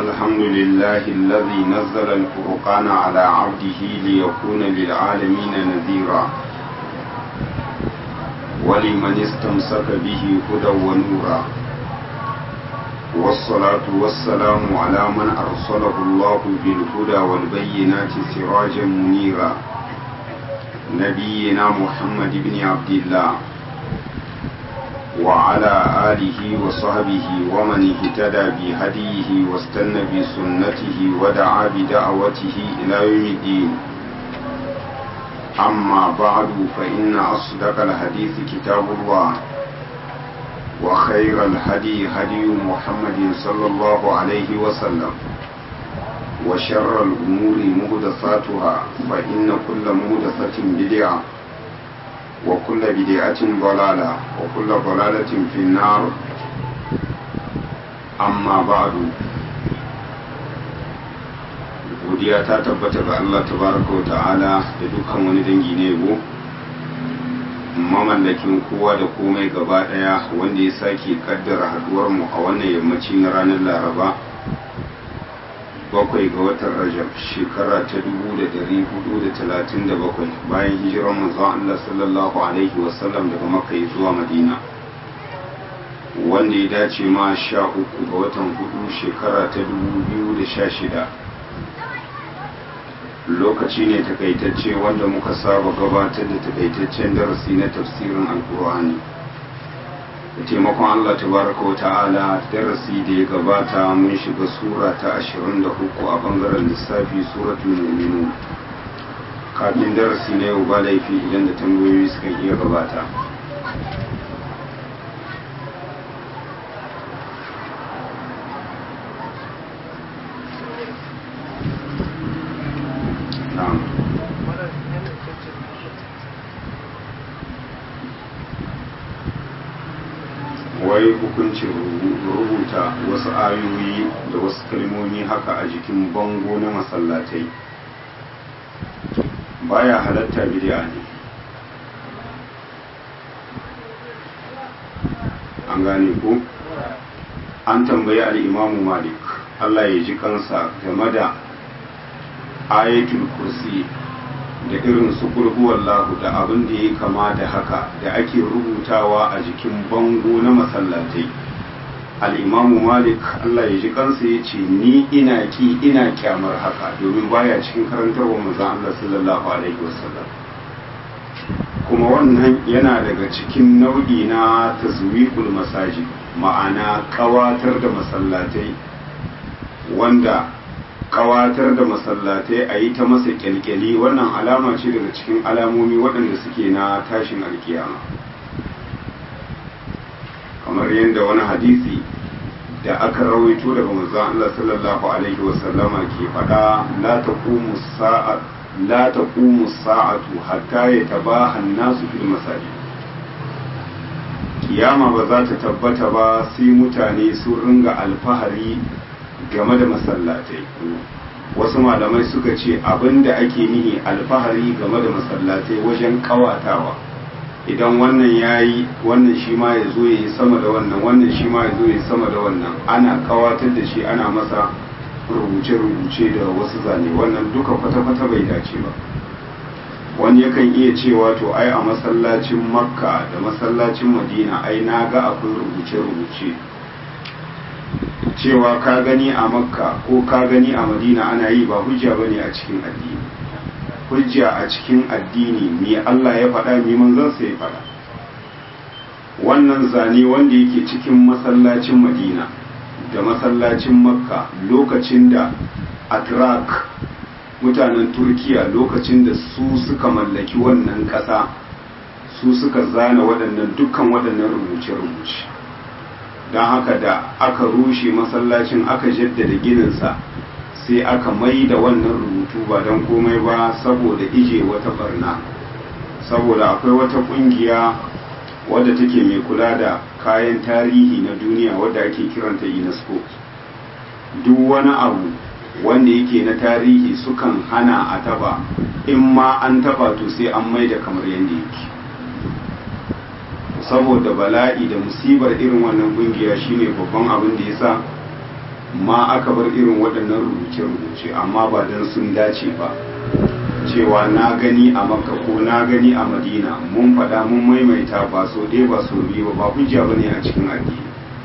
الحمد لله الذي نزل الفرقان على عبده ليكون للعالمين نذيرا ولمن استمسك به هدى ونورا والصلاة والسلام على من أرسله الله بالهدى والبينات سراجا منيرا نبينا محمد بن عبد الله وعلى آله وصحبه ومن اهتدى بهديه واستنى بسنته ودعا بدعوته إلى يوم الدين أما بعد فإن أصدق الحديث كتاب الله وخير الهدي هدي محمد صلى الله عليه وسلم وشر الأمور مهدثاتها فإن كل مهدثة بدعة وكل بدعة ضلالة وكل ضلالة في النار أما بعد godiya ta tabbata ga Allah tabaraka wa ta'ala da dukkan wani dangi ne go mamallakin kowa da komai gaba daya wanda ya sake kaddara haduwar mu a wannan yammaci na ranar Laraba bakwai ga watan Rajab shekara ta 1437 bayan hijirar manzon Allah sallallahu alaihi wasallam daga Makka zuwa Madina wanda ya dace ma sha uku ga watan hudu shekara ta 2016 lokaci ne takaitacce wanda muka saba gabatar da takaitaccen darasi na tafsirin alkur'ani da taimakon Allah tabaraka wa ta'ala darasi da ya gabata mun shiga sura ta 23 a bangaren lissafi suratul mu'minun kafin darasi na yau ba laifi idan da tambayoyi suka iya gabata wai hukuncin rubuta wasu ayoyi da wasu kalmomi haka a jikin bango na masallatai baya halatta bid'a ne an gane ko an tambayi al'imamu malik Allah ya ji kansa game da ayatul kursi da irin su wallahu da abin da ya kama da haka da ake rubutawa a jikin bango na masallatai al'imamu malik allah ya ji kansa ya ce ni ina ki ina kyamar haka domin baya cikin karantarwa mazan allah sallallahu alaihi wasallam kuma wannan yana daga cikin nau'i na tazwiqul masajid ma'ana kawatar da masallatai wanda kawatar da masallatai a yi ta masa kyalkyali wannan alama ce daga cikin alamomi waɗanda suke na tashin alkiyama kamar yadda wani hadisi da aka rawaito daga manzon Allah sallallahu alaihi wasallama ke faɗa la taqumu sa'a la taqumu sa'atu hatta yatabaha an-nasu fil masajid kiyama ba za ta tabbata ba sai mutane sun ringa alfahari game da masallatai wasu malamai suka ce abinda ake nihi alfahari game da masallatai wajen kawatawa idan wannan ya yi wannan shi ma ya zo ya yi sama da wannan wannan shi ma ya zo ya yi sama da wannan ana kawatar da shi ana masa rubuce-rubuce da wasu zane wannan duka kwata-kwata bai dace ba wani yakan iya cewa to ai a masallacin makka da masallacin madina ai na ga akwai rubuce-rubuce cewa ka gani a makka ko ka gani a madina ana yi ba hujja bane a cikin addini hujja a cikin addini me Allah ya faɗa me manzon sa ya faɗa wannan zane wanda yake cikin masallacin madina da masallacin makka lokacin da atrak mutanen turkiya lokacin da su suka mallaki wannan ƙasa su suka zana waɗannan dukkan waɗannan rubuce-rubuce don haka da aka rushe masallacin aka jaddada gininsa sai aka mai da wannan rubutu ba don komai ba saboda ije wata barna saboda akwai wata kungiya wadda take mai kula da kayan tarihi na duniya wadda ake kiranta unesco duk wani abu wanda yake na tarihi sukan hana a taba in ma an taba to sai an mai da kamar yadda yake saboda bala'i da musibar irin wannan kungiya shine babban abin da yasa ma aka bar irin waɗannan rubuce-rubuce amma ba don sun dace ba cewa na gani a makka ko na gani a madina mun faɗa mun maimaita ba so ɗaya ba so biyu ba ba hujja ba ne a cikin addini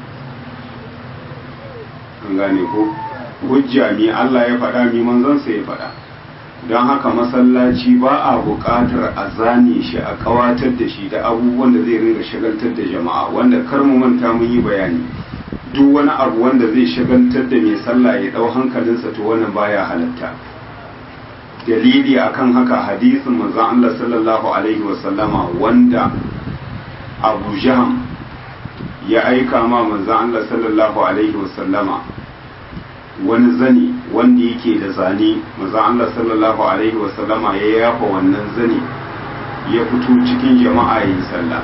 an gane ko hujja mi Allah ya faɗa mi manzansa ya faɗa don haka masallaci ba a buƙatar a zane shi a ƙawatar da shi da abubuwan da zai ringa shagaltar da jama'a wanda kar mu manta mun yi bayani duk wani abu wanda zai shagaltar da mai sallah ya ɗau hankalinsa to wannan baya halatta dalili akan haka hadisin manzon Allah sallallahu alaihi wasallama wanda Abu Jahm ya aika ma manzon Allah sallallahu alaihi wasallama wani zani wanda yake da zane manzon Allah sallallahu alaihi wasallama ya yafa wannan zani ya fito cikin jama'a yin sallah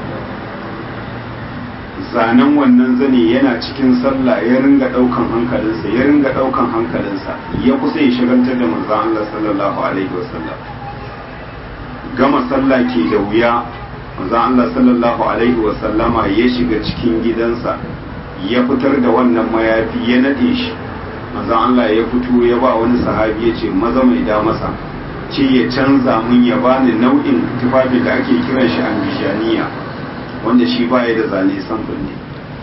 zanen wannan zane yana cikin sallah ya ringa daukan hankalinsa ya ringa daukan hankalinsa ya kusa ya shagaltar da manzon Allah sallallahu alaihi wasallam gama sallah ke da wuya manzon Allah sallallahu alaihi wasallama ya shiga cikin gidansa ya fitar da wannan mayafi ya nade shi manzon Allah ya fito ya ba wani sahabi ya ce maza mai da masa ce ya canza mun ya bani nau'in tufafi da ake kiran shi ambishaniya wanda shi baya da zane samfur ne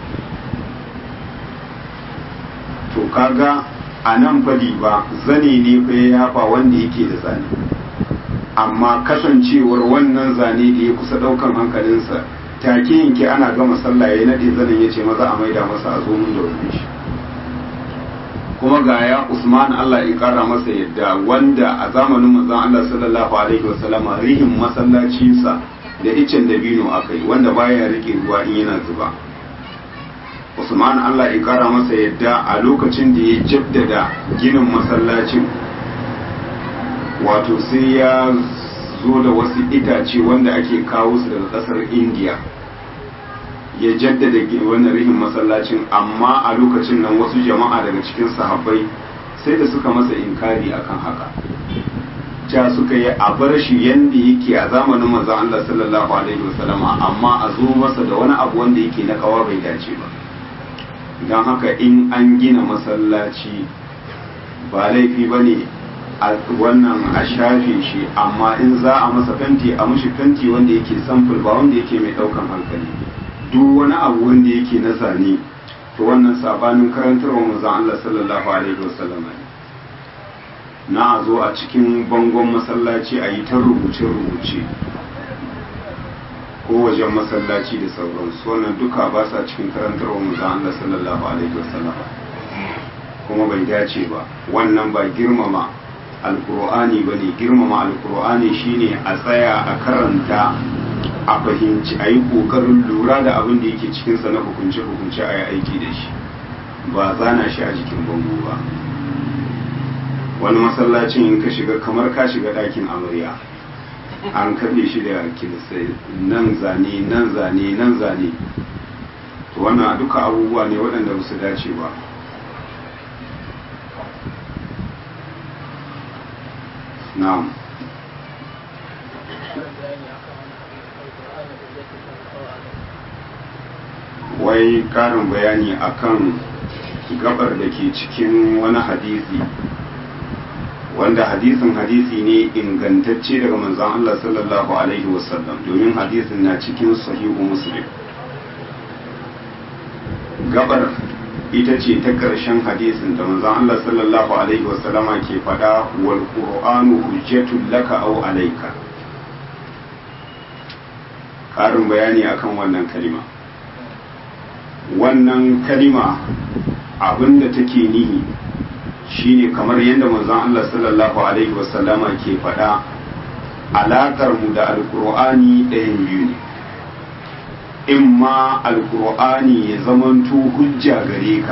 to kaga a nan fadi ba zane ne fa ya yafa wanda yake da zane amma kasancewar wannan zane da ya kusa daukan hankalinsa take yanke ana gama sallah ya nade zanen ya ce maza a maida masa a zo mun da wani shi kuma ga ya Usman Allah ya kara masa yadda wanda a zamanin manzon Allah sallallahu alaihi wasallama rihin masallacinsa da icen dabino akai wanda baya rike ruwa in yana zuba Usman Allah ya kara masa yadda a lokacin da ya jaddada ginin masallacin wato sai ya zo da wasu itace wanda ake kawo su daga kasar India ya jaddada wannan rihin masallacin amma a lokacin nan wasu jama'a daga cikin sahabbai sai da suka masa inkari akan haka ja suka yi a bar shi yanda yake a zamanin manzon Allah sallallahu alaihi wasallama amma a zo masa da wani abu wanda yake na kawa bai dace ba don haka in an gina masallaci ba laifi ba ne a wannan a shafe shi amma in za a masa fenti a mushi fenti wanda yake samfur ba wanda yake mai daukan hankali duk wani abu wanda yake na zane to wannan sabanin karantarwa manzon Allah sallallahu alaihi wasallam ne na a zo a cikin bangon masallaci a yi ta rubuce-rubuce ko wajen masallaci da sauransu wannan duka ba sa cikin karantarwa manzon Allah sallallahu alaihi wasallam kuma bai dace ba wannan ba girmama alkur'ani ba ne girmama alkur'ani shine a tsaya a karanta a fahimci a yi ƙoƙarin lura da abin da yake cikinsa na hukunce-hukunce a yi aiki da shi ba zana shi a jikin bango ba wani masallacin in ka shiga kamar ka shiga ɗakin amarya an kaɗe shi da kilisai nan zane nan zane nan zane to wannan duka abubuwa ne waɗanda ba su dace ba na'am wai karin bayani akan gabar da ke cikin wani hadisi wanda hadisin hadisi ne ingantacce daga manzon Allah sallallahu alaihi wasallam domin hadisin na cikin sahihu muslim gabar ita ce ta ƙarshen hadisin da manzon Allah sallallahu alaihi wasallama ke faɗa wal qur'anu hujjatul laka aw alayka ƙarin bayani akan wannan kalima wannan kalima abinda take nihi shine kamar yadda manzon Allah sallallahu alaihi wasallama ke faɗa alaƙar mu da alƙur'ani ɗayan biyu ne in ma alkur'ani ya zamanto hujja gare ka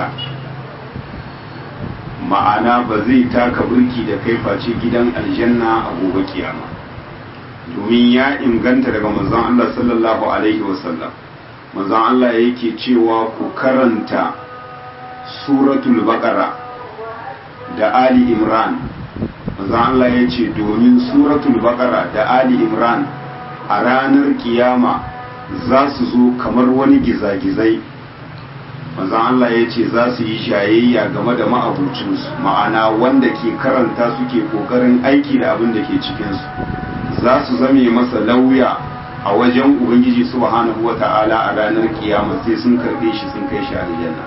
ma'ana ba zai taka burki da kai face gidan aljanna a gobe kiyama domin ya inganta daga manzon Allah sallallahu alaihi wasallam manzon Allah yake cewa ku karanta suratul baqara da ali imran manzon Allah ya ce domin suratul baqara da ali imran a ranar kiyama za su zo kamar wani gizagizai manzon Allah ya ce za su yi shayayya game da ma'abucinsu ma'ana wanda ke karanta suke kokarin aiki da abin da ke cikinsu za su zame masa lauya a wajen ubangiji subhanahu wa ta'ala a ranar kiyama sai sun karbe shi sun kai shi aljanna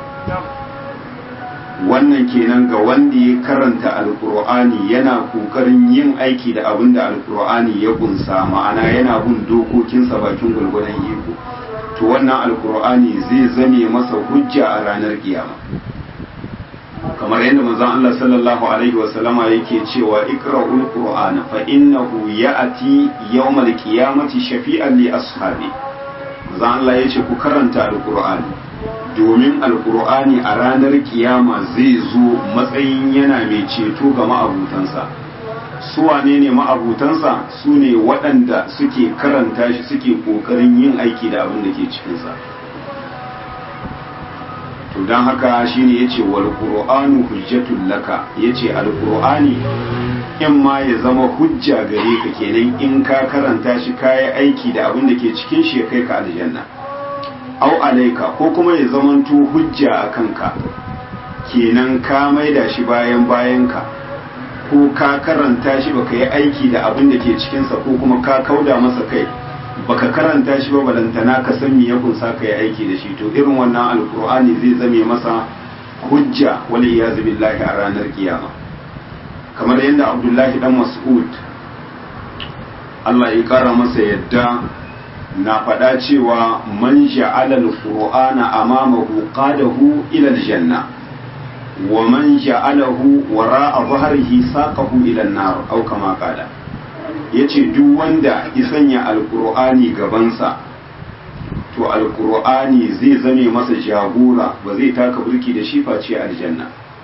wannan kenan ga wanda ya karanta alkur'ani yana kokarin yin aiki da abin da alkur'ani ya kunsa ma'ana yana bin dokokinsa bakin gwargwadon iko to wannan alkur'ani zai zame masa hujja a ranar kiyama kamar yadda manzon Allah sallallahu alaihi wa sallama yake cewa ikra'ul qur'ana fa innahu ya'ti yawmal qiyamati shafi'an li ashabi manzon Allah yace ku karanta alkur'ani domin alkur'ani a ranar kiyama zai zo matsayin yana mai ceto ga ma'abutansa su wane ne ma'abutansa su ne waɗanda suke karanta shi suke ƙoƙarin yin aiki da abin da ke cikinsa to don haka shine ya ce wal ƙur'anu hujjatun laka ya ce alƙur'ani in ma ya zama hujja gare ka kenan in ka karanta shi kayi aiki da abin da ke cikin shi ya kai ka aljanna au alaika ko kuma ya zamanto hujja a kanka kenan ka maida shi bayan bayanka ko ka karanta shi baka yi aiki da abin da ke cikinsa ko kuma ka kauda masa kai baka karanta shi ba balantana ka san me ya kunsa ka yi aiki da shi to irin wannan alkur'ani zai zame masa hujja wal iyazu billahi a ranar kiyama kamar yadda abdullahi dan mas'ud Allah ya kara masa yadda na faɗa cewa man ja'ala al-qur'ana amamahu qadahu ila al-janna wa man ja'alahu wara'a dhahrihi saqahu ila an-nar aw kama qala yace duk wanda ya sanya al-qur'ani gabansa to al-qur'ani zai zame masa jagora ba zai taka burki da shi face aljanna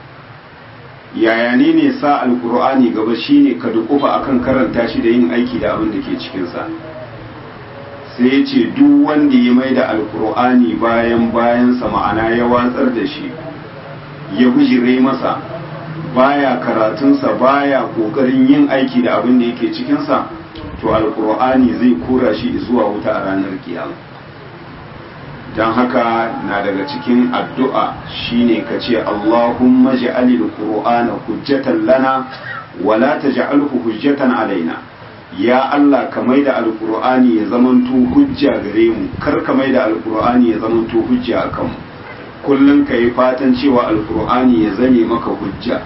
yaya ne ne sa al-qur'ani gaba shine ka dukufa akan karanta shi da yin aiki da abin da ke cikin sa sai ya ce duk wanda ya mai da alkur'ani bayan bayansa ma'ana ya watsar da shi ya bujire masa baya karatunsa baya kokarin yin aiki da abin da yake cikinsa to alkur'ani zai kura shi zuwa wuta a ranar kiyama don haka na daga cikin addu'a shine ka ce allahumma ja'alil qur'ana hujjatan lana wala taj'alhu hujjatan alaina ya Allah ka mai da alkur'ani ya zamanto hujja gare mu kar ka mai da alkur'ani ya zamanto hujja a kanmu kullum ka yi fatan cewa alkur'ani ya zame maka hujja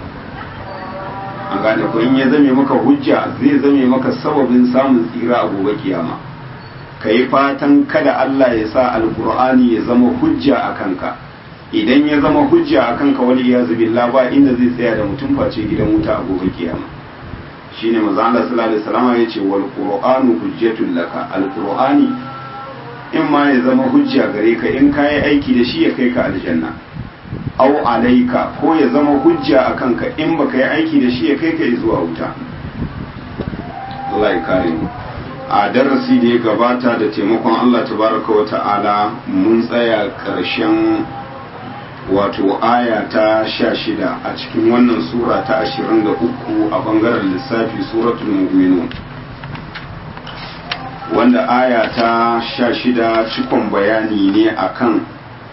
an gane ko in ya zame maka hujja zai zame maka sababin samun tsira a gobe kiyama ka yi fatan kada Allah ya sa alkur'ani ya zama hujja a kanka idan ya zama hujja a kanka wani ya billah ba inda zai tsaya da mutum face gidan wuta a gobe kiyama shine manzo Allah sallallahu alaihi wasallam yace wal qur'anu hujjatul laka al qur'ani in ma ya zama hujja gare ka in kai aiki da shi ya kai ka aljanna aw alaika ko ya zama hujja akan ka in baka yi aiki da shi ya kai ka zuwa wuta Allah ya kare mu a darasi da ya gabata da taimakon Allah tabaraka wa ta'ala mun tsaya karshen wato aya ta sha shida a cikin wannan sura ta ashirin da uku a bangaren lissafi suratul mu'minun wanda aya ta sha shida cikon bayani ne akan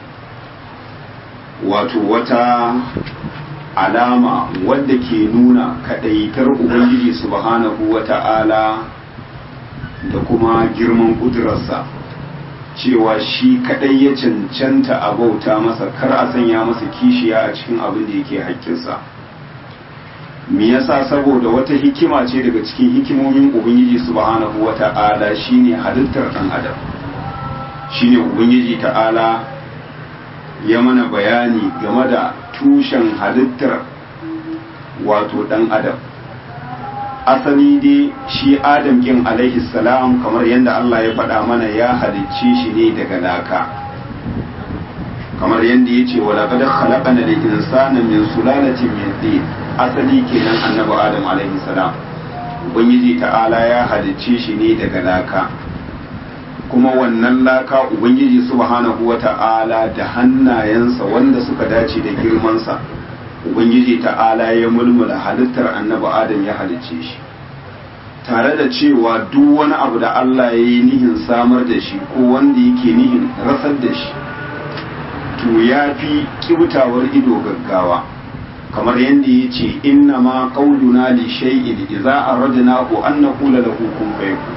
wato wata alama wadda ke nuna kadaitar ubangiji subhanahu wa ta'ala da kuma girman kudurarsa cewa shi kadai ya cancanta a bauta masa kar a sanya masa kishiya a cikin abin da yake haƙƙinsa me yasa saboda wata hikima ce daga cikin hikimomin ubangiji subhanahu wata'ala shine halittar dan adam shine ubangiji ta'ala ya mana bayani game da tushen halittar wato dan adam asali dai shi adam kin alaihi salam kamar yadda Allah ya faɗa mana ya halicce shi ne daga laka kamar yadda ya ce wala qad khalaqana al insana min sulalatin min tin asali kenan annabi adam alaihi salam ubangiji ta'ala ya halicce shi ne daga laka kuma wannan laka ubangiji subhanahu wata'ala da hannayensa wanda suka dace da girmansa ubangiji ta'ala ya mulmula halittar annabi adam ya halicce shi tare da cewa duk wani abu da Allah ya yi nihin samar da shi ko wanda yake nihin rasar da shi to wato ya fi kibtawar ido gaggawa kamar yadda ya ce inna ma qauluna li shay'in idza aradnahu an naqula lahu kun fayakun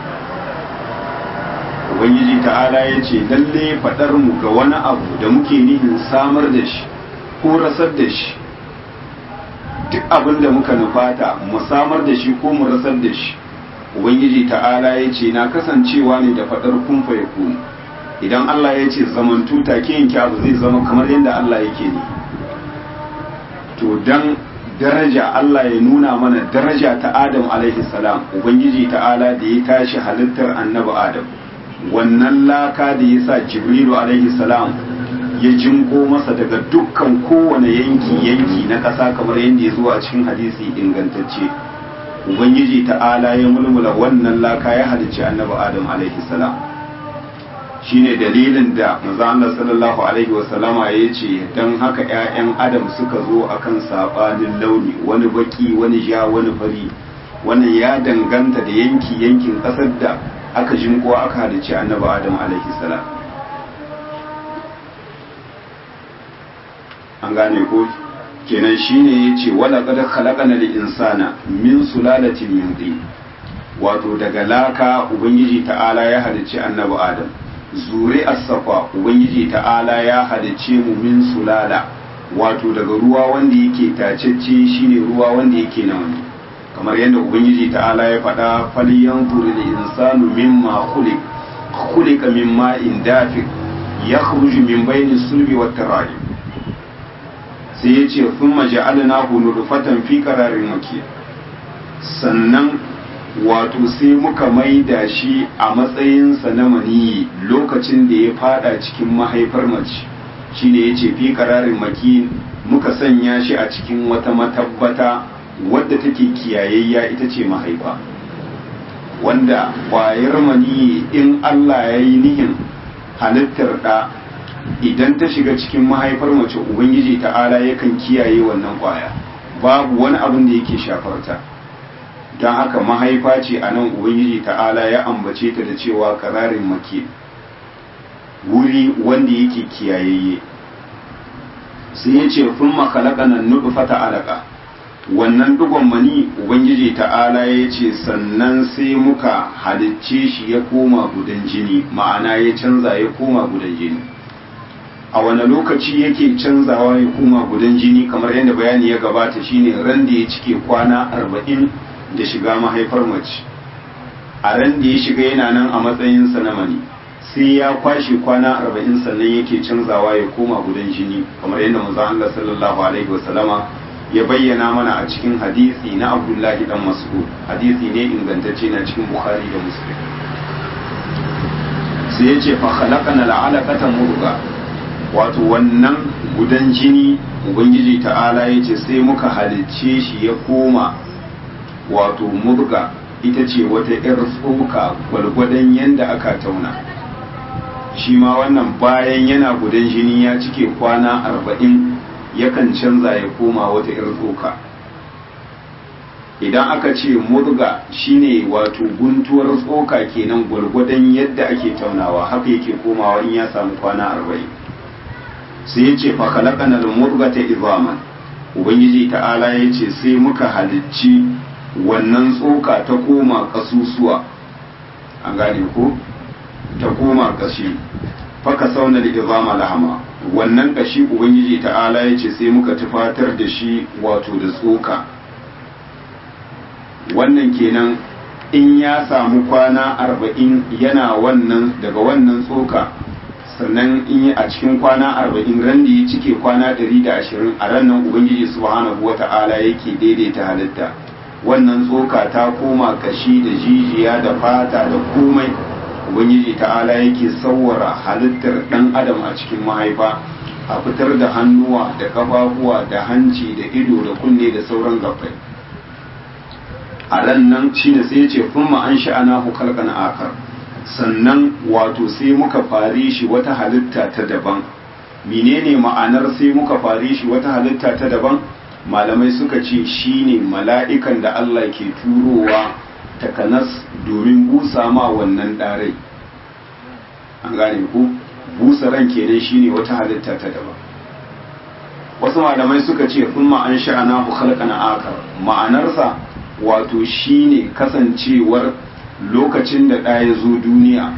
ubangiji ta'ala ya ce lalle faɗar mu ga wani abu da muke nihin samar da shi ko rasar da shi duk abin da muka nufata mu samar da shi ko mu rasar da shi ubangiji ta'ala ya ce na kasancewa ne da faɗar kun fayakun idan Allah ya ce zamantu take yanke abu zai zama kamar yadda Allah yake ne to dan daraja Allah ya nuna mana daraja ta Adam alaihi salam ubangiji ta'ala da ya tashi halittar annabi Adam wannan laka da ya sa Jibrilu alaihi salam ya jinko masa daga dukkan kowane yanki yanki na ƙasa kamar yadda ya zo a cikin hadisi ingantacce ubangiji ta'ala ya mulmula wannan laka ya halicci annabi Adam alaihi salam shine dalilin da manzo Allah sallallahu alaihi wasallama ya ce dan haka ƴaƴan adam suka zo akan sabanin launi wani baki wani ja wani fari wannan ya danganta da yanki yankin ƙasar da aka jinko aka halicci annabi adam alaihi salam an gane ko kenan shine yace wala qad khalaqana lil insana min sulalatin min tin wato daga laka ubangiji ta'ala ya halicci annabi adam zuri safa ubangiji ta'ala ya halicce mu min sulala wato daga ruwa wanda yake tacecce shine ruwa wanda yake na wani kamar yadda ubangiji ta'ala ya faɗa falyan da insanu mimma khuliq khuliqa min ma'in dafiq yakhruju min bayni sulbi wat tarayib sai yace thumma ja'alnahu nutfatan fi qararin makin sannan wato sai muka maida shi a matsayinsa na maniyi lokacin da ya fada cikin mahaifar mace shine yace fi kararin maki muka sanya shi a cikin wata matabbata wadda take kiyayayya ita ce mahaifa wanda ƙwayar maniyi in Allah ya yi nihin halittar ɗa idan ta shiga cikin mahaifar mace ubangiji ta'ala yakan kiyaye wannan ƙwaya babu wani abin da yake shafarta don haka mahaifa ce a nan ubangiji ta'ala ya ambace ta da cewa kararin maki wuri wanda yake kiyayayye sai ya ce fun makalakanan nudu fata alaka wannan dugon mani ubangiji ta'ala ya ce sannan sai muka halicce shi ya koma gudan jini ma'ana ya canza ya koma gudan jini a wani lokaci yake canzawa ya koma gudan jini kamar yadda bayani ya gabata shine ran da ya cike kwana arba'in da shiga mahaifar mace a ran da ya shiga yana nan a matsayin na mani sai ya kwashe kwana arba'in sannan yake canzawa ya koma gudan jini kamar yadda manzon Allah sallallahu alaihi wasallama ya bayyana mana a cikin hadisi na Abdullahi dan Mas'ud hadisi ne ingantacce na cikin Bukhari da Muslim sai ya ce fa khalaqana al'alaqata murga wato wannan gudan jini ubangiji ta'ala ya ce sai muka halicce shi ya koma wato murga ita ce wata 'yar tsoka gwalgwadon yadda aka tauna shi ma wannan bayan yana gudan jini ya cike kwana arba'in yakan canza ya koma wata 'yar tsoka idan aka ce murga shine wato guntuwar tsoka kenan gwalgwadon yadda ake taunawa haka yake komawa in ya samu kwana arba'in sai ya ce fakalakanar murga ta izaman ubangiji ta'ala ya ce sai muka halicci wannan tsoka ta koma kasusuwa an gane ko ta koma kashi faka sauna da izama lahama wannan kashi ubangiji ta'ala ya ce sai muka tufatar da shi wato da tsoka wannan kenan in ya samu kwana arba'in yana wannan daga wannan tsoka sannan in yi a cikin kwana arba'in ran da ya cike kwana ɗari da ashirin a ran nan ubangiji subhanahu wa ta'ala yake daidaita halitta wannan tsoka ta koma kashi da jijiya da fata da komai ubangiji ta'ala yake sauwara halittar dan adam a cikin mahaifa a fitar da hannuwa da kafafuwa da hanci da ido da kunne da sauran gabbai a ran nan shine sai ce kuma an sha'ana hu kalkan akar sannan wato sai muka fare shi wata halitta ta daban menene ma'anar sai muka fare shi wata halitta ta daban malamai suka ce shine mala'ikan da Allah ke turowa takanas domin busa ma wannan ɗarai an gane ku busa ran kenan shine wata halitta ta daban wasu malamai suka ce kuma an sha'ana ku khalqana akar ma'anarsa wato shine kasancewar lokacin da ɗaya ya zo duniya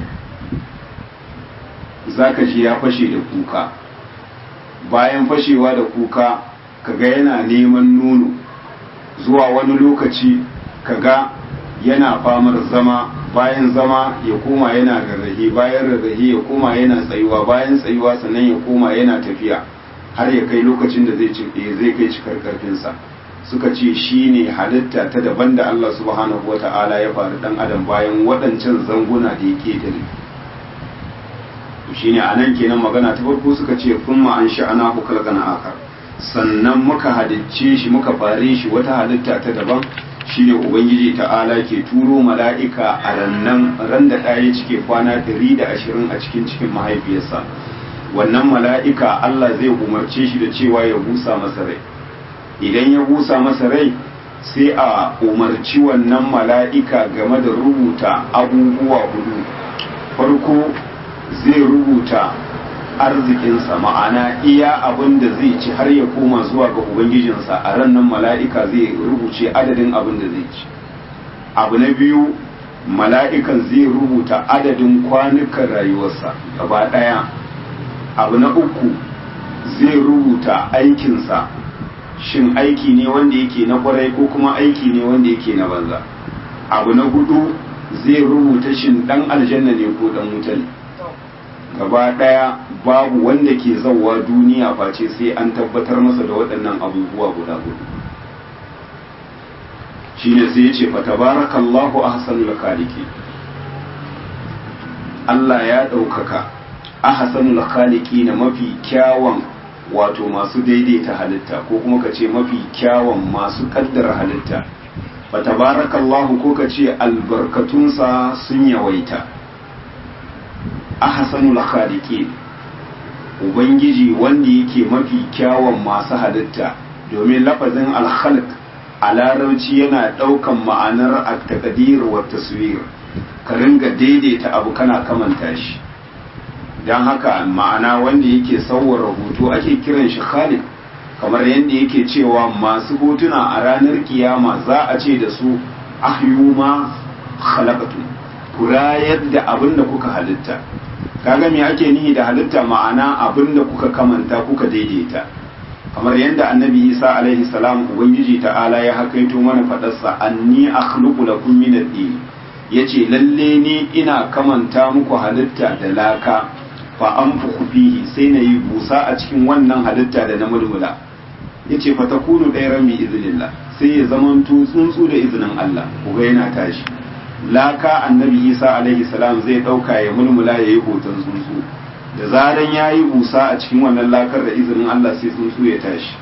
zaka ji ya fashe da kuka bayan fashewa da kuka kaga yana neman nono zuwa wani lokaci kaga yana famar zama bayan zama ya koma yana rarrahe bayan rarrahe ya koma yana tsayuwa bayan tsayuwa sannan ya koma yana tafiya har ya kai lokacin da zai zai kai cikar karfinsa suka ce shi ne halitta ta daban da Allah subhanahu wa ta'ala ya faru dan adam bayan waɗancan zanguna da ya ketare shi ne a nan kenan magana ta farko suka ce kuma an sha'ana ku kalgana akar sannan muka halicce shi muka fare shi wata halitta ta daban shine ubangiji ta'ala ke turo mala'ika a rannan ran da ɗaya cike kwana 120 a cikin cikin mahaifiyarsa wannan mala'ika Allah zai umarce shi da cewa ya busa masa rai idan ya busa masa rai sai a umarci wannan mala'ika game da rubuta abubuwa hudu farko zai rubuta arzikinsa ma'ana iya abin da zai ci har ya koma zuwa ga ubangijinsa a ran nan mala'ika zai rubuce adadin abin da zai ci abu na biyu mala'ikan zai rubuta adadin kwanukan rayuwarsa gaba ɗaya abu na uku zai rubuta aikinsa shin aiki ne wanda yake na kwarai ko kuma aiki ne wanda yake na banza abu na hudu zai rubuta shin dan aljanna ne ko dan wuta ne gaba daya babu wanda ke zauwa duniya face sai an tabbatar masa da waɗannan abubuwa guda hudu shine sai ya ce fa tabarakallahu ahsanul khaliqi Allah ya ɗaukaka ahsanul khaliqi na mafi kyawun wato masu daidaita halitta ko kuma ka ce mafi kyawun masu kaddara halitta fa tabarakallahu ko ka ce albarkatunsa sun yawaita ahsanul khaliqi ubangiji wanda yake mafi kyawun masu halitta domin lafazin alkhalq a larabci yana ɗaukan ma'anar at-taqdir wa taswir ka ringa daidaita abu kana kamanta shi don haka ma'ana wanda yake sauwara hoto ake kiran shi khalid kamar yadda yake cewa masu hotuna a ranar kiyama za a ce da su ahyu ma khalaqatu ku rayar da abin da kuka halitta kaga me ake nihi da halitta ma'ana abin da kuka kamanta kuka daidaita kamar yadda annabi isa alaihi salam ubangiji ta'ala ya hakaito mana fadarsa anni akhluqu lakum min ad-din yace lalle ni ina kamanta muku halitta da laka fa an fihi sai na yi busa a cikin wannan halitta da na mulmula ya ce fa ta kunu ɗaya rami izinillah sai ya zamanto tsuntsu da izinin Allah kuga yana tashi laka annabi isa alaihi salam zai ɗauka ya mulmula ya yi hoton tsuntsu da zaran ya yi busa a cikin wannan lakar da izinin Allah sai tsuntsu ya tashi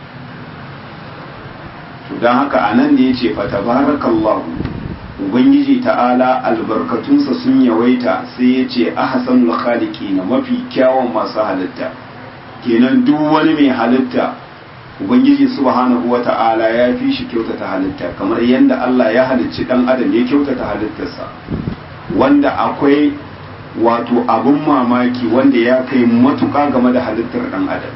to don haka a nan da ya ce fa tabarakallahu ubangiji ta'ala albarkatunsa sun yawaita sai ya ce ahsanul khaliqina mafi kyawun masu halitta kenan duk wani mai halitta ubangiji subhanahu wata'ala ya fi shi kyautata halitta kamar yadda Allah ya halicci dan adam ya kyautata halittarsa wanda akwai wato abun mamaki wanda ya kai matuƙa game da halittar dan adam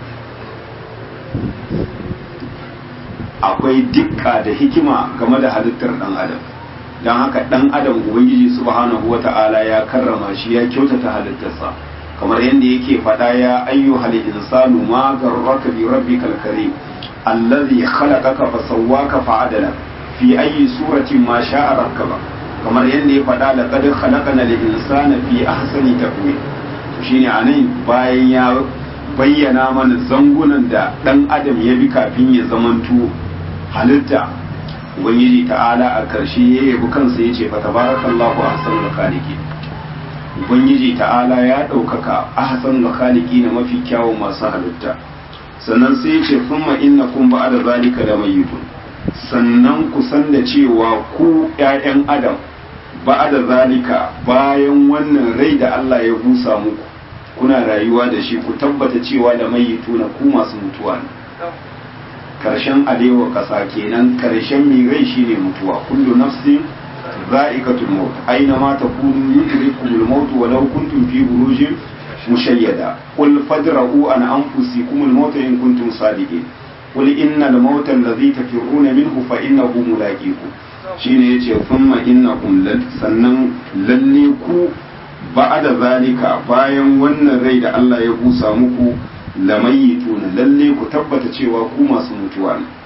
akwai dukka da hikima game da halittar dan adam don haka dan adam ubangiji subhanahu wata'ala ya karrama shi ya kyautata halittarsa kamar yadda yake faɗa ya ayyuhal insanu ma garraka bi rabbikal karim allazi khalaqaka fa sawwaka fa adala fi ayyi suratin ma sha'a rakkaba kamar yadda ya faɗa laqad khalaqana lil insana fi ahsani taqwim shine anan bayan ya bayyana mana zangunan da dan adam ya bi kafin ya zamanto halitta ubangiji ta'ala a karshe ya yabi kansa ya ce fa tabarakallahu ahsanul khaliqin ubangiji ta'ala ya ɗaukaka ahsanul khaliqi na mafi kyawun masu halitta sannan sai ya ce kuma innakum ba'da zalika da mayyitun sannan ku san da cewa ku ƴaƴan adam ba'da zalika bayan wannan rai da Allah ya busa muku kuna rayuwa da shi ku tabbata cewa da mayyituna ku masu mutuwa ne karshen alewa kasa kenan karshen mai rai shine mutuwa kullu nafsin za'iqatul maut aina ma takunu yudrikumul maut walau kuntum fi burujin mushayyada qul fadra'u an anfusikum al-mauta in kuntum sadiqin qul innal mauta alladhi tafirruna minhu fa innahu mulaqikum shine yace thumma innakum sannan lalle ku ba'da zalika bayan wannan rai da Allah ya busa muku lamayituna lalle ku tabbata cewa ku masu mutuwa ne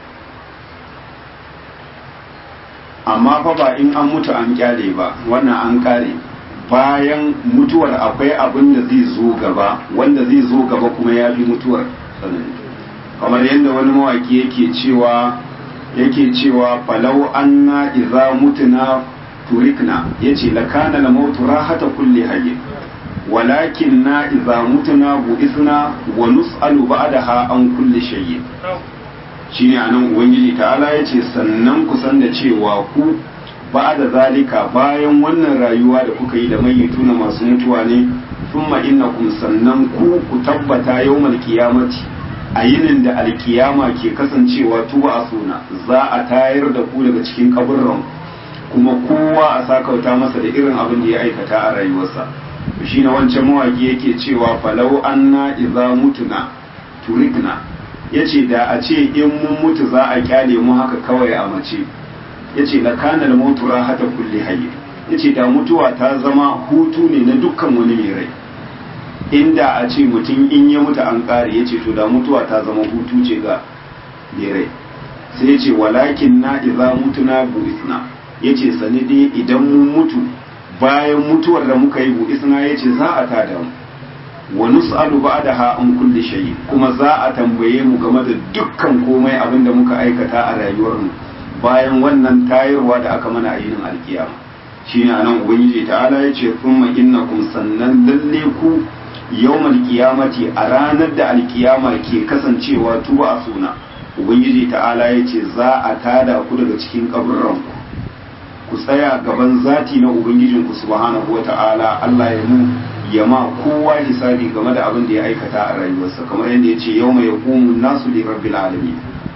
amma fa ba in an mutu an kyale ba wannan an kare bayan mutuwar akwai abin da zai zo gaba wanda zai zo gaba kuma ya fi mutuwar tsanani kamar yadda wani mawaki yake cewa yake cewa falau anna idza mutuna turikna yace lakana la mautu rahata kulli hayy walakin na idza mutuna bu'ithna wa nus'alu ba'daha an kulli shay'in shine anan ubangiji ta'ala yace sannan ku san da cewa ku ba da zalika bayan wannan rayuwa da kuka yi da mayyituna masu mutuwa ne thumma innakum sannan ku ku tabbata yawmal qiyamati a yinin da alkiyama ke kasancewa tuba a suna za a tayar da ku daga cikin kaburran kuma kowa a sakauta masa da irin abin da ya aikata a rayuwarsa shi na wancan mawaki yake cewa falau anna idza mutuna turikna yace da a ce in mun mutu za a kyale mu haka kawai a mace yace la kana al mautu rahata kulli hayy yace da mutuwa ta zama hutu ne na dukkan wani mai rai inda a ce mutum in ya mutu an kare yace to da mutuwa ta zama hutu ce ga mai rai sai yace walakin na idza mutuna bu isna yace sani dai idan mun mutu bayan mutuwar da muka yi bu isna yace za a tada mu wa nus'alu ba'daha an kulli shay kuma za a tambaye mu game da dukkan komai abin da muka aikata a rayuwar mu bayan wannan tayarwa da aka mana a yinin alkiyama shine anan ubangiji ta'ala yace thumma innakum sannan lalle ku yawmal qiyamati a ranar da alkiyama ke kasancewa tuba a suna ubangiji ta'ala yace za a tada ku daga cikin kaburran ku ku tsaya gaban zati na ubangijinku subhanahu wata'ala Allah ya mu ya ma kowa hisabi game da abin da ya aikata a rayuwarsa kamar yadda ya ce yau mai yakumun nasu li rabbil alamin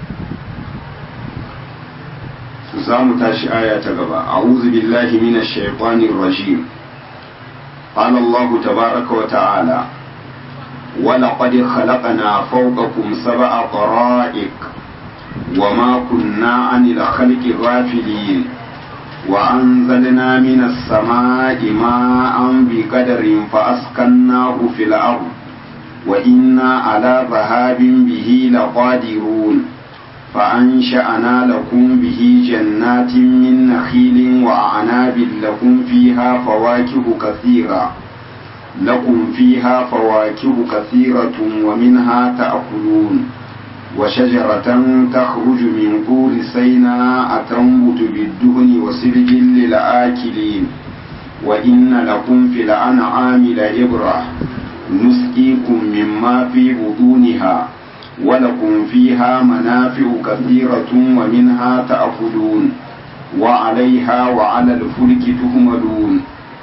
su za mu tashi aya ta gaba a'udhu billahi minash shaitanir rajim qala Allah tabaaraka wa ta'ala ولقد خلقنا فوقكم سبع طرائق وما كنا عن الخلق غافلين وأنزلنا من السماء ماء بقدر فأسكناه في الأرض وإنا على ذهاب به لقادرون فأنشأنا لكم به جنات من نخيل وأعناب لكم فيها فواكه كثيرة لكم فيها فواكه كثيرة ومنها تأكلون وشجرة تخرج من طور سيناء تنبت بالدهن وسرج للآكلين وإن لكم في الأنعام لعبرة نسقيكم مما في بطونها ولكم فيها منافع كثيرة ومنها تأكلون وعليها وعلى الفلك تهملون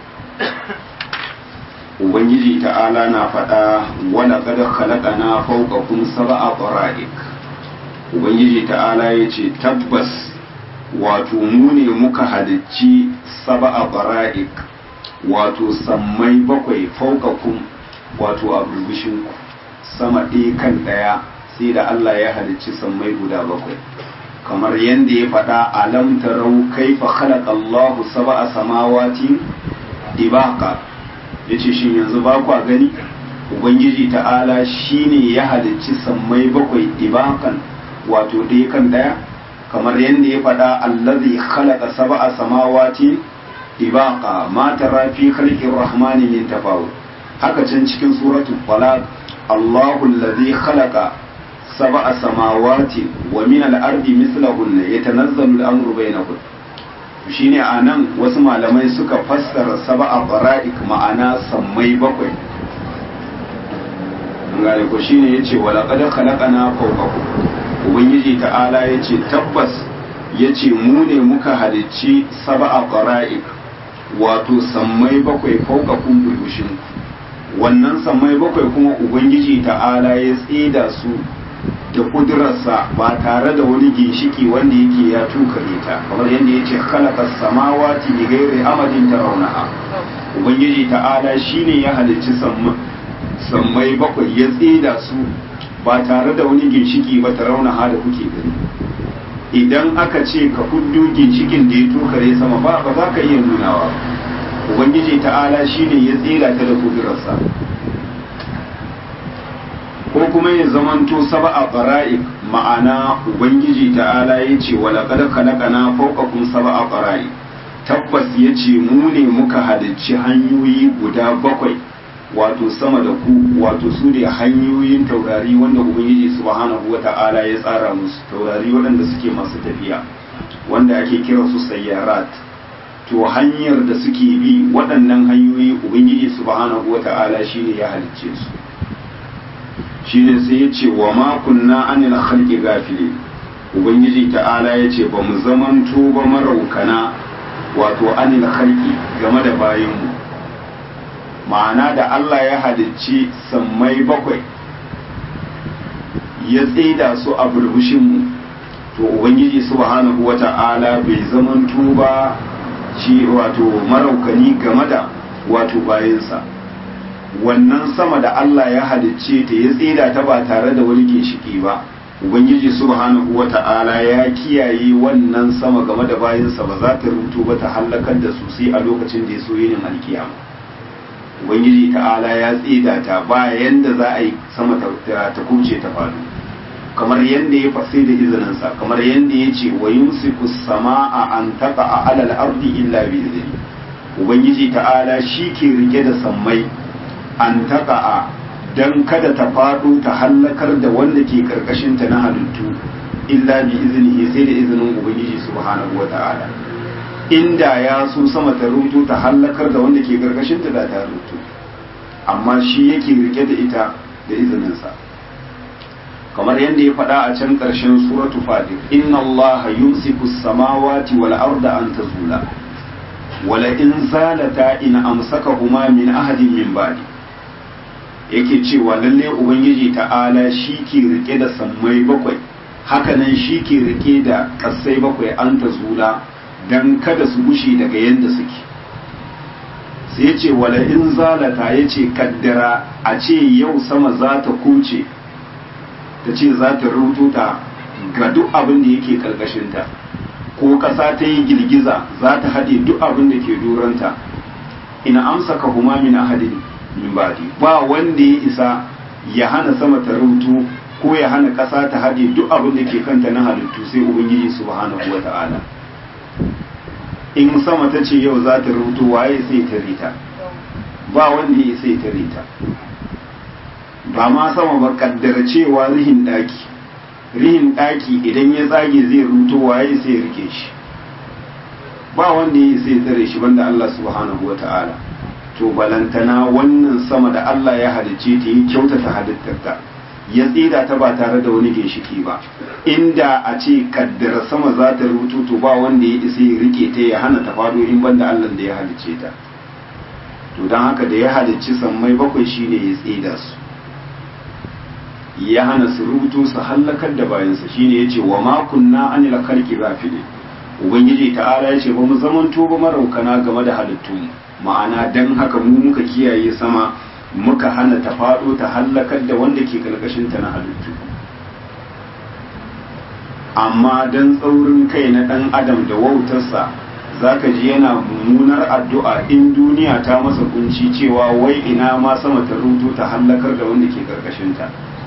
ubangiji ta'ala na faɗa wala kada khalaqana fawqakum sab'a qara'ik ubangiji ta'ala yace tabbas wato mu ne muka halicci sab'a qara'ik wato sammai bakwai fawqakum wato a burbushin ku sama ɗaya kan ɗaya sai da Allah ya halicci sammai guda bakwai kamar yadda ya faɗa alam tarau kaifa khalaqa Allahu sab'a samawati dibaqa ya ce shi yanzu ba kwa gani ubangiji ta'ala shine ya halicci sammai bakwai ibakan wato ɗaya kan ɗaya kamar yadda ya faɗa allazi khalaqa sab'a samawati ibaqa ma tara fi khalqir rahmani min tafawut haka can cikin suratul falaq Allahu allazi khalaqa sab'a samawati wa min al-ardi mithlahunna yatanazzalu al-amru bainahunna shine a nan wasu malamai suka fassara saba'a bara'ik ma'ana sammai bakwai gane ko shine yace wala qad khalaqana fawqakum ubangiji ta'ala yace tabbas yace mu ne muka halicci saba'a bara'ik wato sammai bakwai fawqakum bulushin wannan sammai bakwai kuma ubangiji ta'ala ya tsida su da kudurarsa ba tare da wani ginshiki wanda yake ya tukare ta kamar yadda ya ce khalaqa samawati bi ghairi amadin tarawnaha ubangiji ta'ala shine ya halicci sammai bakwai ya tsida su ba tare da wani ginshiki ba ta rauna da kuke gani idan aka ce ka huddo ginshikin da ya tokare sama ba ba za ka iya nunawa ubangiji ta'ala shine ya tsira ta da kudurarsa ko kuma ya zamanto saba a fara'ik ma'ana ubangiji ta'ala ya ce wala kada kalakana fawqakum saba a fara'ik tabbas ya ce mu ne muka halicci hanyoyi guda bakwai wato sama da ku wato su ne hanyoyin taurari wanda ubangiji subhanahu wa ta'ala ya tsara musu taurari waɗanda suke masu tafiya wanda ake kira su sayyarat to hanyar da suke bi waɗannan hanyoyi ubangiji subhanahu wa ta'ala shine ya halicce su shine sai ya ce wa ma kunna anil khalqi gafili ubangiji ta'ala ya ce ba mu zamanto ba maraukana wato anil khalqi game da bayanmu ma'ana da Allah ya halicci sammai bakwai ya tsida su a burbushinmu to ubangiji subhanahu wata'ala bai zamanto ba shi wato maraukani game da wato bayansa wannan sama da Allah ya halicce ta ya tsida ta ba tare da wani ginshiki ba ubangiji subhanahu wata'ala ya kiyaye wannan sama game da bayansa ba za ta rubuto ba ta hallakar da su sai a lokacin da ya so yinin alkiyama ubangiji ta'ala ya tsida ta ba yanda za a yi sama ta kuce ta faɗo kamar yanda ya fasi da izininsa kamar yanda ya ce wa yumsiku sama'a an taqa a alal ardi illa bi idni ubangiji ta'ala shi ke rike da sammai an taqa dan kada ta faɗo ta hallakar da wanda ke karkashin ta na halittu illa bi iznihi sai da izinin ubangiji subhanahu wa ta'ala inda ya so sama ta rutu ta hallakar da wanda ke karkashin ta da ta rutu amma shi yake rike da ita da izininsa kamar yadda ya faɗa a can ƙarshen suratu fatir inna allaha yumsiku samawati wal arda an tazula wala in zalata in amsakahuma min ahadin min ba'di yake cewa lalle ubangiji ta'ala shi ke rike da sammai bakwai hakanan shi ke rike da ƙasai bakwai an tazula dan kada su gushe daga yadda suke sai ya ce wala in zalata ya ce kaddara a ce yau sama za ta kuce ta ce za ta rutu ta ga duk abin da yake karkashinta ko ƙasa ta yi girgiza za ta haɗe duk abin da ke duranta ina amsa ka huma min ahadin min badi ba wanda ya isa ya hana sama ta rutu ko ya hana ƙasa ta haɗe duk abin da ke kanta na halittu sai ubangiji subhanahu wa ta'ala in sama ta ce yau za ta rubuto waye sai ta rita ba wanda ya sai ta rita ba ma sama ba kaddara cewa rihin daki rihin daki idan ya tsage zai rubuto waye sai rike shi ba wanda ya sai tsare shi banda Allah subhanahu wa ta'ala to balantana wannan sama da Allah ya halicce ta yi kyautata halittarta ya tsida ta ba tare da wani ginshiki ba inda a ce kaddara sama za ta rutu to ba wanda ya isa ya rike ta ya hana ta fado in banda Allah da ya halicce ta to don haka da ya halicci sammai bakwai shine ya tsida su ya hana su rubutu su hallakar da bayansa shine ya ce wa ma kunna anil khalqi ghafilin ubangiji ta'ala ya ce ba mu zamanto ba maraukana game da halittunmu ma'ana dan haka mu muka kiyaye sama muka hana ta faɗo ta hallakar da wanda ke ta na halittu amma don tsaurin kai na ɗan adam da wautarsa za ka ji yana mummunar addu'a in duniya ta masa kunci cewa wai ina ma sama ta rutu ta hallakar da wanda ke ta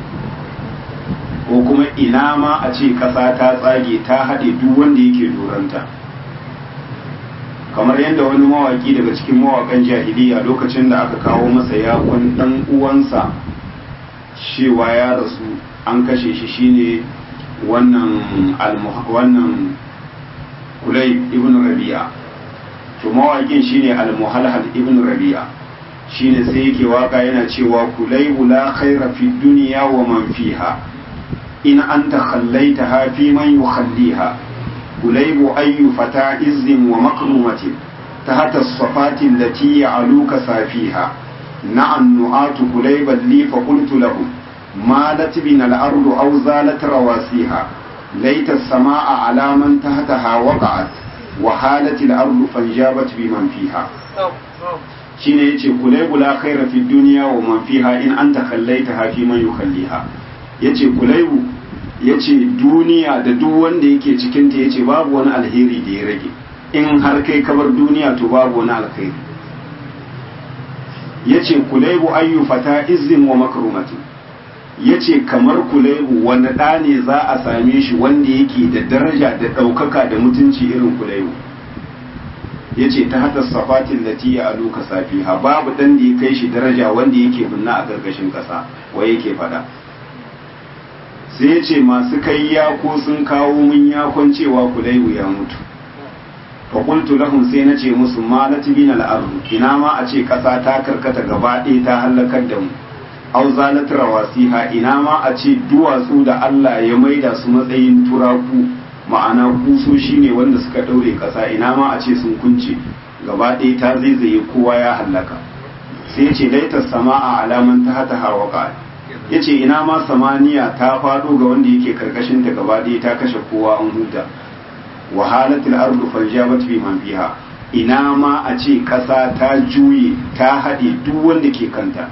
ko kuma ina ma a ce ƙasa ta tsage ta haɗe duk wanda yake doranta kamar yadda wani mawaki daga cikin mawakan jahiliya lokacin da aka kawo masa yakon dan uwansa cewa ya rasu an kashe shi shine wannan wannan kulai ibn rabi'a to mawakin shine al-muhalhal ibn rabi'a shine sai yake waka yana cewa kulai la khaira fi dunya wa man fiha in anta khallaitaha fi man yukhalliha كليب أي فتى عز ومكرمة تحت الصفات التي يعلوك سافيها نعى النعات كليبا لي فقلت لهم مالت بنا الأرض أو زالت رواسيها ليت السماء على من تحتها وقعت وحالت الأرض فانجابت بمن فيها shine yace kulaybu la khaira fi dunya wa man fiha in anta khallaitaha fi man yukhalliha yace kulaybu yace duniya da duk wanda yake cikin ta yace babu wani alheri da ya rage in har kai kabar duniya to babu wani alheri yace kulaybu ayyu fata izzin wa makrumatin yace kamar kulaybu wani ɗa ne za a same shi wanda yake da daraja da ɗaukaka da mutunci irin kulaybu ya ce ta hata safatin lati ya aluka safiha babu dan da ya kai shi daraja wanda yake binna a gargashin ƙasa wai yake fada sai ya ce masu kai yako sun kawo mun yakon cewa kulaibu ya mutu fa qultu lahum sai na ce musu malat bin al ina ma a ce ƙasa ta karkata gaba ɗaya ta halakar da mu aw zalat rawasiha ina ma a ce duwatsu da Allah ya maida su matsayin turaku ma'ana kusoshi ne wanda suka ɗaure ƙasa ina ma a ce sun kunce gaba ɗaya ta zaizaye kowa ya hallaka sai ce laitar sama'a alaman ta hata hawaka ya ce ina ma samaniya ta faɗo ga wanda yake karkashin ta gaba ɗaya ta kashe kowa an huta wahalatul ardu faljabat fi man fiha ina ma a ce ƙasa ta juye ta haɗe duk wanda ke kanta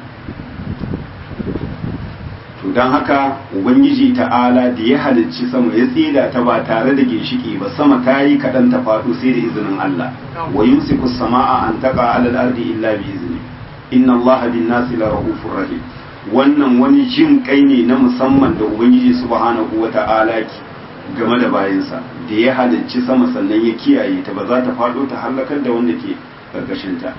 to don haka ubangiji ta'ala da ya halicci sama ya tsida ta ba tare da ginshiki ba sama ta yi kaɗan ta faɗo sai da izinin Allah wa yumsiku sama'a an taqa ala al-ardi illa bi izni inna Allah bin nasi la rahufur rahim wannan wani jin kai ne na musamman da ubangiji subhanahu wa ta'ala game da bayansa da ya halicci sama sannan ya kiyaye ta ba za ta faɗo ta halakar da wanda ke karkashin ta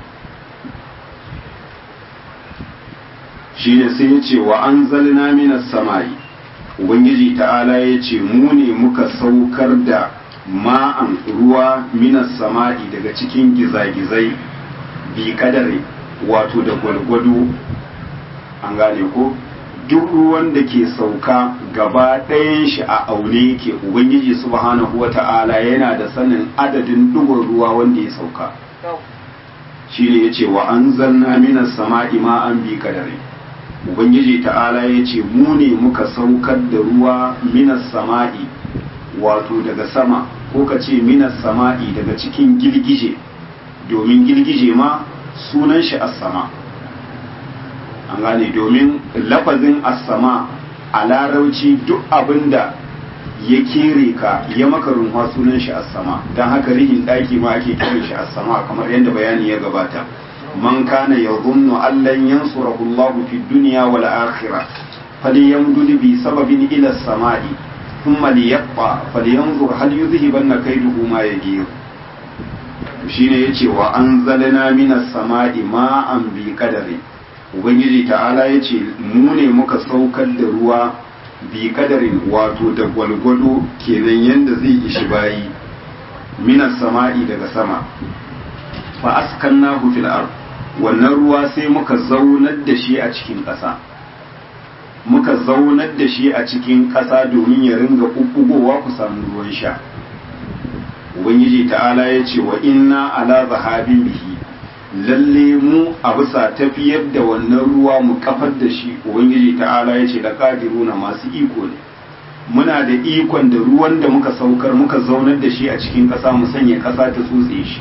shine sai ya ce wa an zalina minas samai ubangiji ta'ala ya ce mu ne muka saukar da ma'an ruwa minas sama'i daga cikin gizagizai bi kadare wato da gwalgwado an gane ko duk ruwan da ke sauka gaba ɗayan shi a aune yake ubangiji subhanahu wa ta'ala yana da sanin adadin dugun ruwa wanda ya sauka shi ne ya ce wa an zanna minas sama'i ma'an bi kadare ubangiji ta'ala ya ce mu ne muka saukar da ruwa minas sama'i wato daga sama ko ka ce minas sama'i daga cikin girgije domin girgije ma sunan shi as-sama an gane domin lafazin as-sama a larauci duk abinda ya kere ka ya maka runwa sunan shi as-sama don haka rihin ɗaki ma ake kiran shi as-sama kamar yadda bayani ya gabata من كان يظن أن لن ينصره الله في الدنيا والآخرة فليمدد بسبب إلى السماء ثم ليقطع فلينظر هل يذهبن كيده ما يجير shine yace wa anzalna minas sama'i ma'an bi qadari ubangiji ta'ala yace mu ne muka saukar da ruwa bi kadarin wato da gwalgwado kenan yanda zai ishi bayi minas sama'i daga sama fa askannahu fil ard wannan ruwa sai muka zaunar da shi a cikin ƙasa muka zaunar da shi a cikin ƙasa domin ya ringa ɓuɓɓugowa ku samu ruwan sha ubangiji ta'ala ya ce wa inna ala zahabin bihi lalle mu a bisa tafiyar da wannan ruwa mu kafar da shi ubangiji ta'ala ya ce da ƙadiruna masu iko ne muna da ikon da ruwan da muka saukar muka zaunar da shi a cikin ƙasa mu sanya ƙasa ta tsotse shi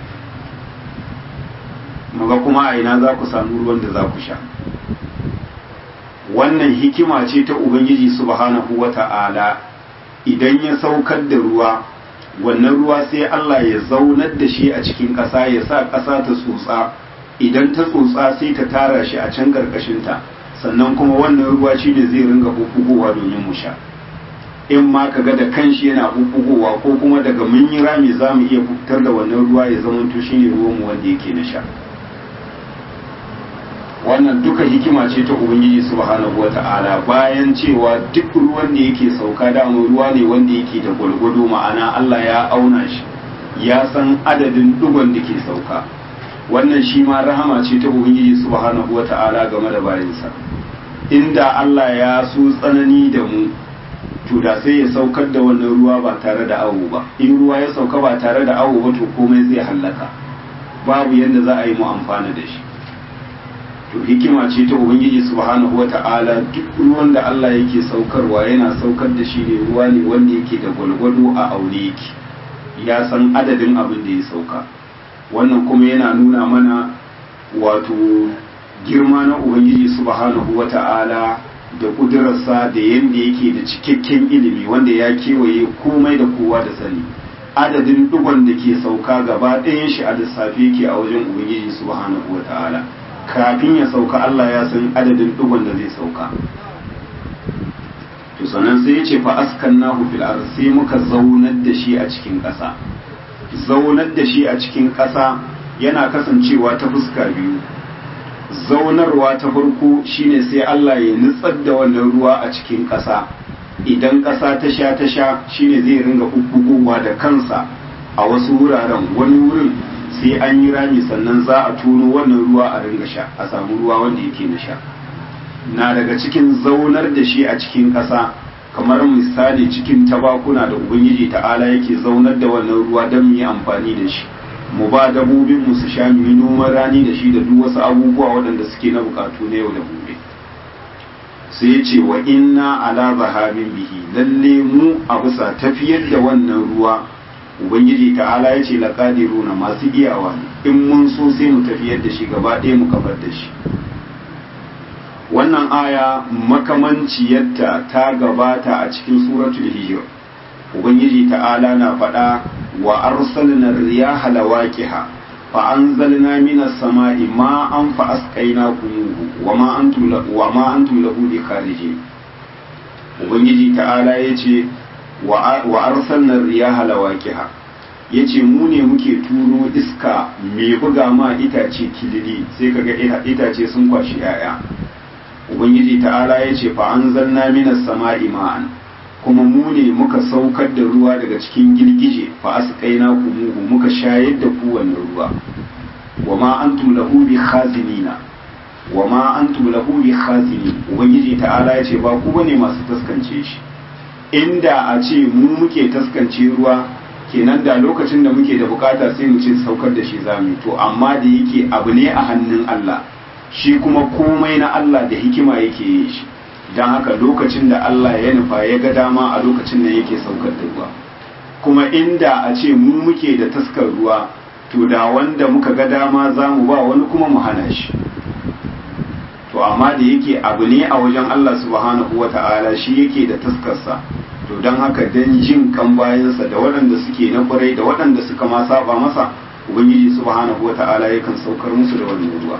muga kuma a ina za ku samu ruwan da za ku sha wannan hikima ce ta ubangiji subhanahu wa ta'ala idan ya saukar da ruwa wannan ruwa sai Allah ya zaunar da shi a cikin ƙasa ya sa ƙasa ta tsotsa idan ta tsotsa sai ta tara shi a can ƙarƙashinta sannan kuma wannan ruwa shi ne zai ringa bubbugowa domin mu sha in ma ka ga da kanshi yana bubbugowa ko kuma daga mun yi rami za mu iya fitar da wannan ruwa ya zamanto shi ne ruwanmu wanda yake na sha wannan duka hikima ce ta ubangiji subhanahu wata'ala bayan cewa duk ruwan da yake sauka dama ruwa ne wanda yake da gwalgwado ma'ana Allah ya auna shi ya san adadin dugon da ke sauka wannan shi ma rahama ce ta ubangiji subhanahu wata'ala game da bayansa inda Allah ya so tsanani da mu to da sai ya saukar da wannan ruwa ba tare da awo ba in ruwa ya sauka ba tare da awo ba to komai zai hallaka babu yadda za a yi mu amfana da shi to hikima ce ta ubangiji subhanahu wata'ala duk ruwan da Allah yake saukarwa yana saukar da shi ne ruwa ne wanda yake da gwalgwado a aure yake ya san adadin abin da ya sauka wannan kuma yana nuna mana wato girma na ubangiji subhanahu wata'ala da kudurarsa da yadda yake da cikakken ilimi wanda ya kewaye komai da kowa da sani adadin dugon da ke sauka gaba ɗayan shi a lissafi yake a wajen ubangiji subhanahu wata'ala kafin ya sauka Allah ya san adadin dugon da zai sauka to sannan sai ya ce fa askannahu fil ard sai muka zaunar da shi a cikin ƙasa zaunar da shi a cikin ƙasa yana kasancewa ta fuska biyu zaunarwa ta farko shine sai Allah ya nutsar da wannan ruwa a cikin ƙasa idan ƙasa ta sha ta sha shine zai ringa bubbugowa da kansa a wasu wuraren wani wurin sai an yi rami sannan za a tono wannan ruwa a ringa sha a samu ruwa wanda yake na sha na daga cikin zaunar da shi a cikin ƙasa kamar misali cikin tabakuna da ubangiji ta'ala yake zaunar da wannan ruwa don mu yi amfani da shi mu ba dabobin mu su sha mu yi noman rani da shi da duk wasu abubuwa waɗanda suke na bukatu na yau da gobe sai ya ce wa inna ala zahabin bihi lalle mu a bisa tafiyar da wannan ruwa ubangiji ta'ala ya ce laqadiruna masu iyawa ne in mun so sai mu tafiyar da shi gaba ɗaya mu kafar da shi wannan aya makamanciyarta ta gabata a cikin suratul hijr ubangiji ta'ala na faɗa wa arsalna riyaha lawaqiha fa anzalna minas sama'i ma'an fa asqaynakum wa ma antum wa ma antum lahu bikharijin ubangiji ta'ala yace wa arsalna riyaha lawaqiha yace mu ne muke turo iska mai buga ma itace kilili sai kaga itace sun kwashi yaya ubangiji ta'ala yace fa anzalna minas sama'i ma'an kuma mu ne muka saukar da ruwa daga cikin girgije fa asqaina kumuhu muka shayar da ku wannan ruwa wa ma antum lahu bi khazinina wa ma antum lahu bi khazinin ubangiji ta'ala yace ba ku bane masu taskance shi inda a ce mu muke taskance ruwa kenan da lokacin da muke da bukata sai mu ce saukar da shi zamu to amma da yake abu ne a hannun Allah shi kuma komai na Allah da hikima yake yin shi don haka lokacin da Allah ya nufa ya ga dama a lokacin da yake saukar da ruwa kuma inda a ce mu muke da taskar ruwa to da wanda muka ga dama za mu ba wani kuma mu hana shi to amma da yake abu ne a wajen Allah subhanahu wa ta'ala shi yake da taskarsa to don haka dan jin kan bayansa da waɗanda suke na kwarai da waɗanda suka ma saba masa ubangiji subhanahu wa ta'ala yakan saukar musu da wannan ruwa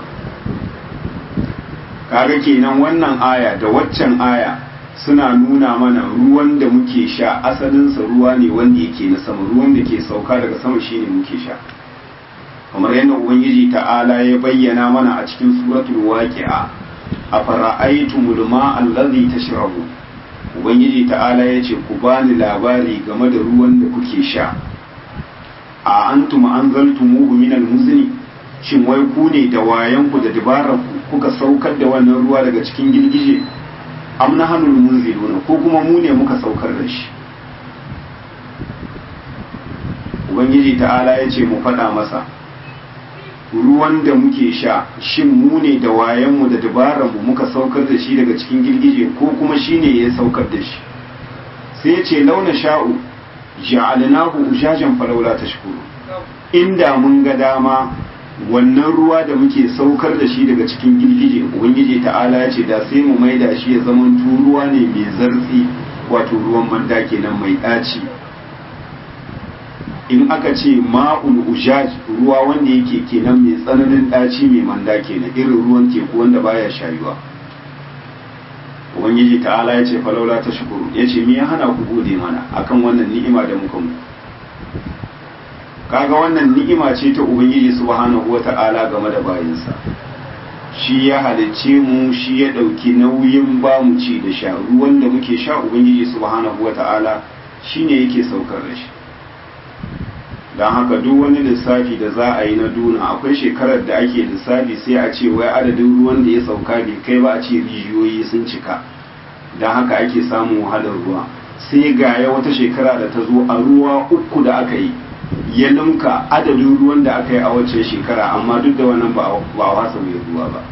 kaga kenan wannan aya da waccan aya suna nuna mana ruwan da muke sha asalinsa ruwa ne wanda yake na sama ruwan da ke sauka daga sama shine muke sha kamar yadda ubangiji ta'ala ya bayyana mana a cikin suratul waqi'a afara'aytumul ma'a allazi tashrabu ubangiji ta'ala ya ce ku bani labari game da ruwan da kuke sha a antum anzaltumuhu minal muzni shin wai ku ne da wayanku da dabararku kuka saukar da wannan ruwa daga cikin girgije am nahanul munziluna ko kuma mu ne muka saukar da shi ubangiji ta'ala ya ce mu faɗa masa ruwan da muke sha shin mu ne da wayanmu da dabararmu muka saukar da shi daga cikin girgije ko kuma shi ne ya saukar da shi sai ya ce launa sha'u ja'alnahu ujajan falawla tashkuru inda mun ga dama wannan ruwa da muke saukar da shi daga cikin girgije ubangiji ta'ala ya ce da sai mu maida shi ya zama ruwa ne mai zartsi wato ruwan manda kenan mai ɗaci in aka ce ma'ul ujaj ruwa wanda yake kenan mai tsananin ɗaci mai manda kenan irin ruwan teku wanda baya shayuwa ubangiji ta'ala ya ce falaula ta shukuru ya ce me ya hana ku gode mana akan wannan ni'ima da muka mu kaga wannan ni'ima ce ta ubangiji subhanahu wata'ala game da bayinsa shi ya halicce mu shi ya ɗauki nauyin ba mu ci da sha ruwan da muke sha ubangiji subhanahu wata'ala shine yake saukar da shi don haka duk wani lissafi da za a yi na duna akwai shekarar da ake lissafi sai a ce wai adadin ruwan da ya sauka bai kai ba a ce rijiyoyi sun cika don haka ake samun wahalar ruwa sai ga ya wata shekara da ta zo a ruwa uku da aka yi ya ninka adadin ruwan da aka yi a wacce shekara amma duk da wannan ba a wasa mai ruwa ba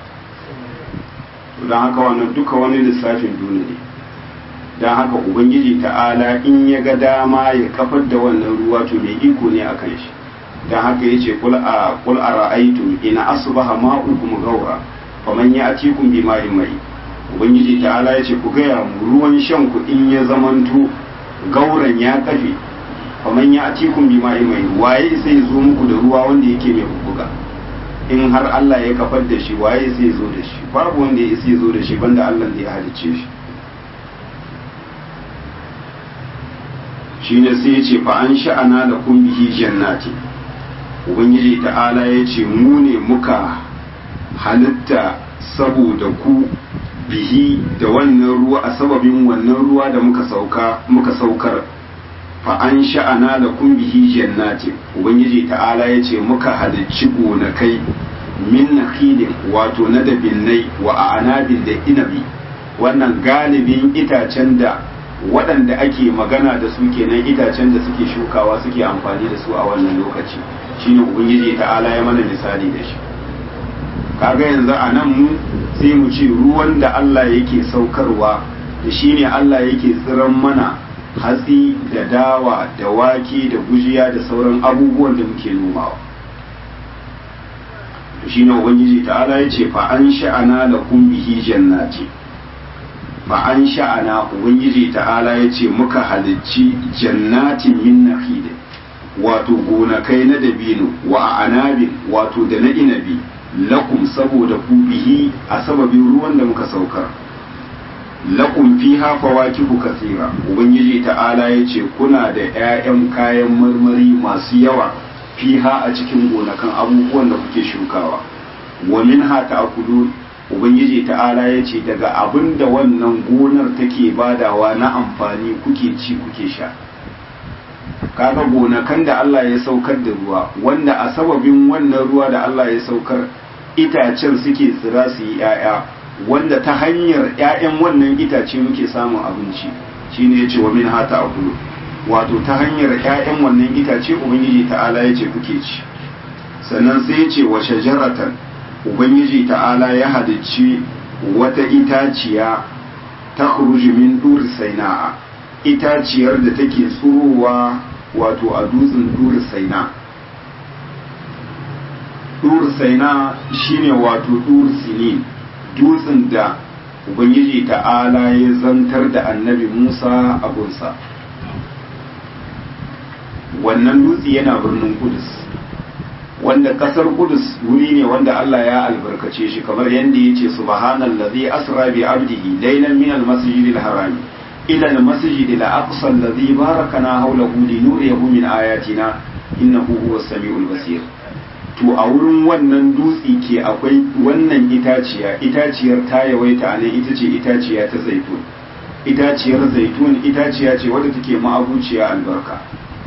don haka wannan duka wani lissafin duna ne don haka ubangiji ta'ala in ya ga dama ya kafar da wannan ruwa to mai iko ne a kan shi dan haka yace qul a qul ara'aytum in asbaha ma'ukum ghawra faman ya'tikum bima'in mai ubangiji ta'ala yace ku gaya mu ruwan shan ku in ya zamanto gauran ya kafe faman ya'tikum bima'in mai waye sai zo muku da ruwa wanda yake mai buga in har Allah ya kafar da shi waye sai zo da shi babu wanda ya sai zo da shi banda Allah da ya halicce shi shine sai ya ce fa an sha'ana da kun bihi jannati ubangiji ta'ala ya ce mu ne muka halitta saboda ku bihi da wannan ruwa a sababin wannan ruwa da muka sauka muka saukar fa an sha'ana da kun bihi jannati ubangiji ta'ala ya ce muka halicci gonakai min nakhilin wato na dabinnai wa anabin da inabi wannan galibin itacen da waɗanda ake magana da su kenan itacen da suke shukawa suke amfani da su a wannan lokaci shine ubangiji ta'ala ya mana misali da shi kaga yanzu a nan mu sai mu ce ruwan da Allah yake saukarwa da shine Allah yake tsiran mana hatsi da dawa da wake da gujiya da sauran abubuwan da muke nomawa shine ubangiji ta'ala ya ce fa an sha'ana lakum bihi jannati fa an sha'ana ubangiji ta'ala ya ce muka halicci jannatin min nakhil wato gonakai na dabino wa anabin wato da na inabi lakum saboda ku bihi a sababin ruwan da muka saukar lakum fiha fawakihu kathira ubangiji ta'ala ya ce kuna da 'ya'yan kayan marmari masu yawa fiha a cikin gonakan abubuwan da kuke shukawa wa minha ta'kulun ubangiji ta'ala ya ce daga abin da wannan gonar take badawa na amfani kuke ci kuke sha kaga gonakan da Allah ya saukar da ruwa wanda a sababin wannan ruwa da Allah ya saukar itacen suke tsira su yi 'ya'ya wanda ta hanyar 'ya'yan wannan itace muke samun abinci shine yace wa min hata akulu wato ta hanyar 'ya'yan wannan itace ubangiji ta'ala yace kuke ci sannan sai yace wa shajaratan ubangiji ta'ala ya halicci wata itaciya ta min dur saina'a itaciyar da take tsurowa wato a dutsen dur saina dur saina shine wato dur sinin dutsen da ubangiji ta'ala ya zantar da annabi musa a gunsa wannan dutse yana birnin kudus wanda kasar kudus wuri ne wanda Allah ya albarkace shi kamar yadda ya ce subhanallazi asra bi abdihi laylan min almasjidil harami ila almasjidil aqsa alladhi barakana hawlahu linuriyahu min ayatina innahu huwas samiul basir to a wurin wannan dutse ke akwai wannan itaciya itaciyar ta yawaita a nan ita ce itaciya ta zaitun itaciyar zaitun itaciya ce wadda take ma'abuciya albarka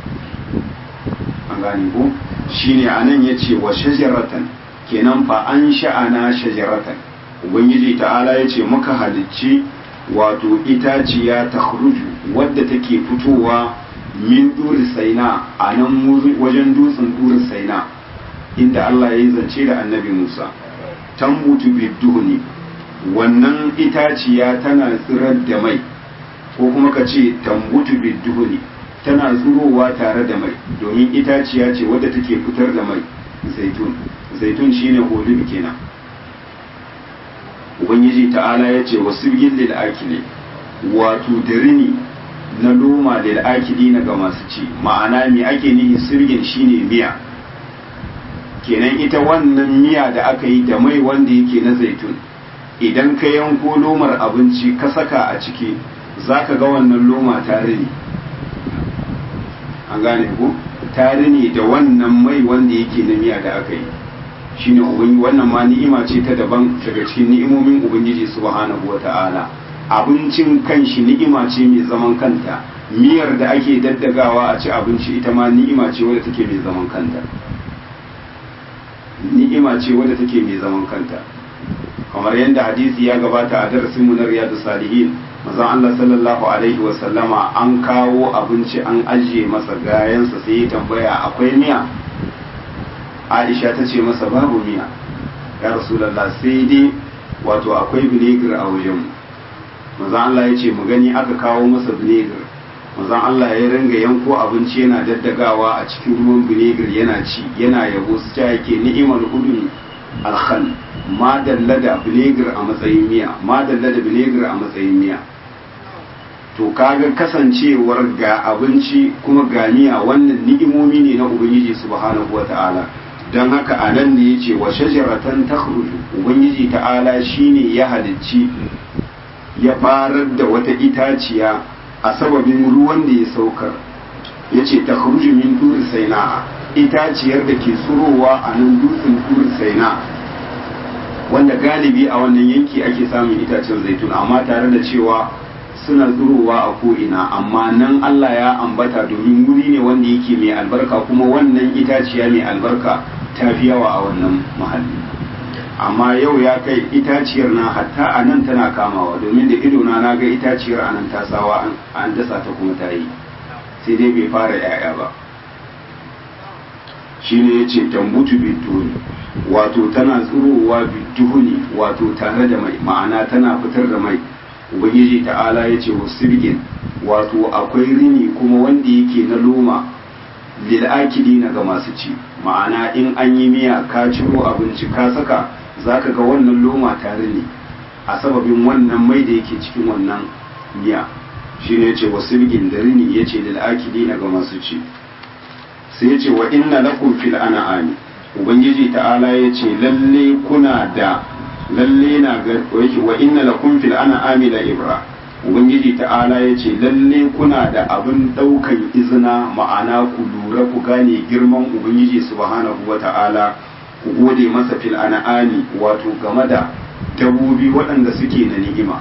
an gane ko shine anan yace wa shajaratan kenan fa an sha'ana shajaratan ubangiji ta'ala yace muka halicci wato itaciya ta khruju wadda take fitowa min duri saina a nan wajen dutsen duri saina inda Allah ya yi zance da annabi Musa tambutu biduhuni wannan itaciya tana tsirar da mai ko kuma ka ce tambutu biduhuni tana zurowa tare da mai domin itaciya ce wadda take fitar da mai zaitun zaitun shine olive kenan ubangiji ta'ala ya ce wasu lil akili wato dirini na loma lil akili na ga masu ci ma'ana me ake nihi sirgin shine miya kenan ita wannan miya da aka yi da mai wanda yake na zaitun idan ka yanko lomar abinci ka saka a ciki za ka ga wannan loma tare ne an gane ku tare ne da wannan mai wanda yake na miya da aka yi shine wannan ma ni'ima ce ta daban daga cikin ni'imomin ubangiji subhanahu wata'ala abincin kanshi ni'ima ce mai zaman kanta miyar da ake daddagawa a ci abinci ita ma ni'ima ce wadda take mai zaman kanta ni'ima ce wadda take mai zaman kanta kamar yadda hadisi ya gabata a darasin mu na riyadu salihin manzon Allah sallallahu alaihi wa sallama an kawo abinci an ajiye masa gayansa sai ya tambaya akwai miya Aisha ta ce masa babu miya ya rasulullah sai dai wato akwai vinegar a wajen manzon Allah ya ce mu gani aka kawo masa vinegar manzon Allah ya ringa yanko abinci yana daddagawa a cikin ruwan vinegar yana ci yana yabo su ta yake ni'imar udun alkhal ma dalla da vinegar a matsayin miya ma dalla da vinegar a matsayin miya to kaga kasancewar ga abinci kuma ga miya wannan ni'imomi ne na ubangiji subhanahu wata'ala don haka a nan ne yace wa shajaratan takhruju ubangiji ta'ala shine ya halicci ya farar da wata itaciya a sababin ruwan da ya saukar yace takhruju min turi saina itaciyar da ke tsurowa a nan dutsen turi saina wanda galibi a wannan yanki ake samun itacen zaitun amma tare da cewa suna zurowa a ko'ina amma nan Allah ya ambata domin wuri ne wanda yake mai albarka kuma wannan itaciya mai albarka ta fi yawa a wannan mahalli amma yau ya kai itaciyar na hatta a nan tana kamawa domin da idona na ga itaciyar a nan ta sawa an dasa ta kuma ta yi sai dai bai fara 'ya'ya ba shine ya ce tambutu biduni wato tana tsurowa biduni wato tare da mai ma'ana tana fitar da mai ubangiji ta'ala ya ce wasirgin wato akwai rini kuma wanda yake na loma lil'akidi na ga masu ci ma'ana in an yi miya ka ciro abinci ka saka zaka ga wannan loma tare ne a sababin wannan mai da yake cikin wannan miya shi ne ce wasirgin da rini ya ce lil'akidi na ga masu ci sai ya ce wa inna lakum fil an'ami ubangiji ta'ala ya ce lalle kuna da lalle na ga yake wa inna lakum fil an'ami la ibra ubangiji ta'ala ya ce lalle kuna da abin daukan izina ma'ana ku lura ku gane girman ubangiji subhanahu wa ta'ala ku gode masa fil an'ami wato game da dabobi waɗanda suke na ni'ima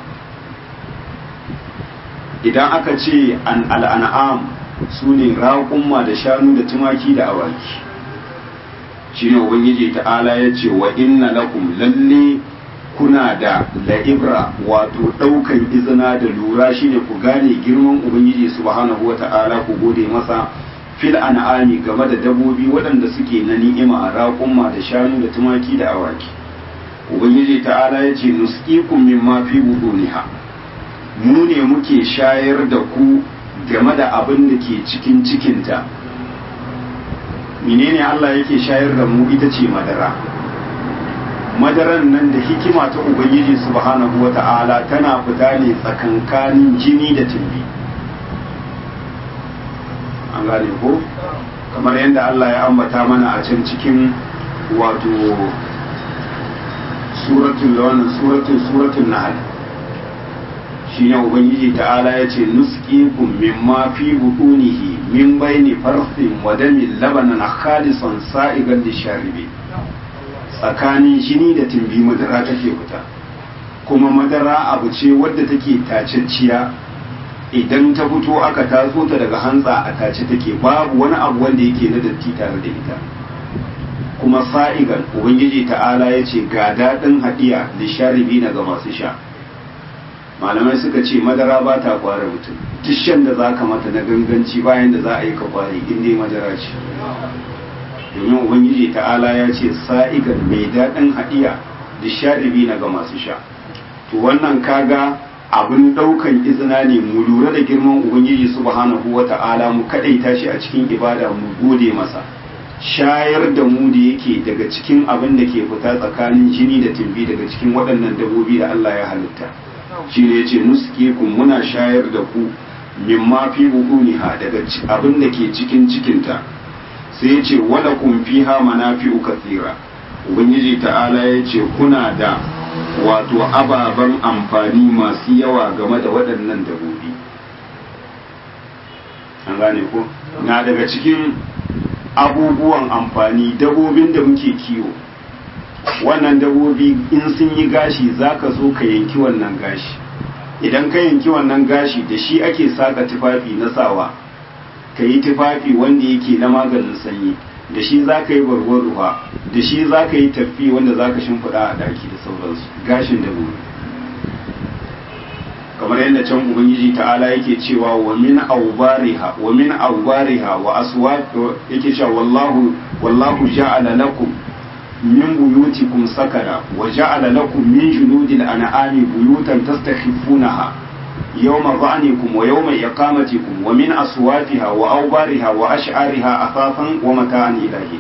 idan aka ce an al'an'am su ne raƙumma da shanu da tumaki da awaki shine ubangiji ta'ala ya ce wa inna lakum lalle kuna da la'ibra wato ɗaukan izina da lura shine ku gane girman ubangiji subhanahu wata'ala ku gode masa fil an'ami game da dabobi waɗanda suke na ni'ima raƙumma da shanu da tumaki da awaki ubangiji ta'ala ya ce nusqikum mimma fi buduniha mu ne muke shayar da ku game da abin da ke cikin cikinta menene Allah yake shayar da mu ita ce madara madaran nan da hikima ta ubangiji subhanahu wa ta'ala tana fita ne tsakankanin jini da tumbi an gane ko kamar yadda Allah ya ambata mana a can cikin wato suratul wannan suratul suratul nahl shine ubangiji ta'ala ya ce nusqikum mimma fi butunihi min baini farsin wa damin labanan khalisan sa'igan lisharibi tsakanin jini da tumbi madara take fita kuma madara abu ce wadda take tacecciya idan ta fito aka tatso ta daga hantsa a tace take babu wani abu wanda yake na datti tare da ita kuma sa'igan ubangiji ta'ala ya ce ga daɗin haɗiya lisharibi na ga masu sha malamai suka ce madara ba ta kware mutum duk shan da za ka mata na ganganci bayan da za a yi ka kware in dai madara ce domin ubangiji ta'ala ya ce sa'igan mai daɗin haɗiya da shaɗibi na ga masu sha to wannan kaga abin ɗaukan izina ne mu lura da girman ubangiji subhanahu wa ta'ala mu kaɗaita shi a cikin ibada mu gode masa shayar da mu da yake daga cikin abin da ke fita tsakanin jini da tumbi daga cikin waɗannan dabobi da Allah ya halitta shi ne ce nuskikum muna shayar da ku mimma fi buhuniha daga abin da ke cikin cikinta sai ya ce wala kun fiha manafi'u kathira ubangiji ta'ala ya ce kuna da wato ababen amfani masu yawa game da waɗannan dabobi an gane ko na daga cikin abubuwan amfani dabobin da muke kiwo wannan dabobi in sun yi gashi za ka zo ka yanki wannan gashi idan ka yanki wannan gashi da shi ake saka tufafi na sawa ka yi tufafi wanda yake na maganin sanyi da shi za ka yi barwar ruwa da shi za ka yi tafi wanda za ka shimfiɗa a ɗaki da sauransu gashin dabobi kamar yadda can ubangiji ta'ala yake cewa wa min awbariha wa min awbariha wa aswaq yake cewa wallahu wallahu ja'ala lakum min buyutikum sakara wa ja'ala lakum min junudil an'ami buyutan tastakhifunaha yawma ba'nikum wa yawma iqamatikum wa min aswafiha wa awbariha wa ash'ariha afafan wa mata'an ilahi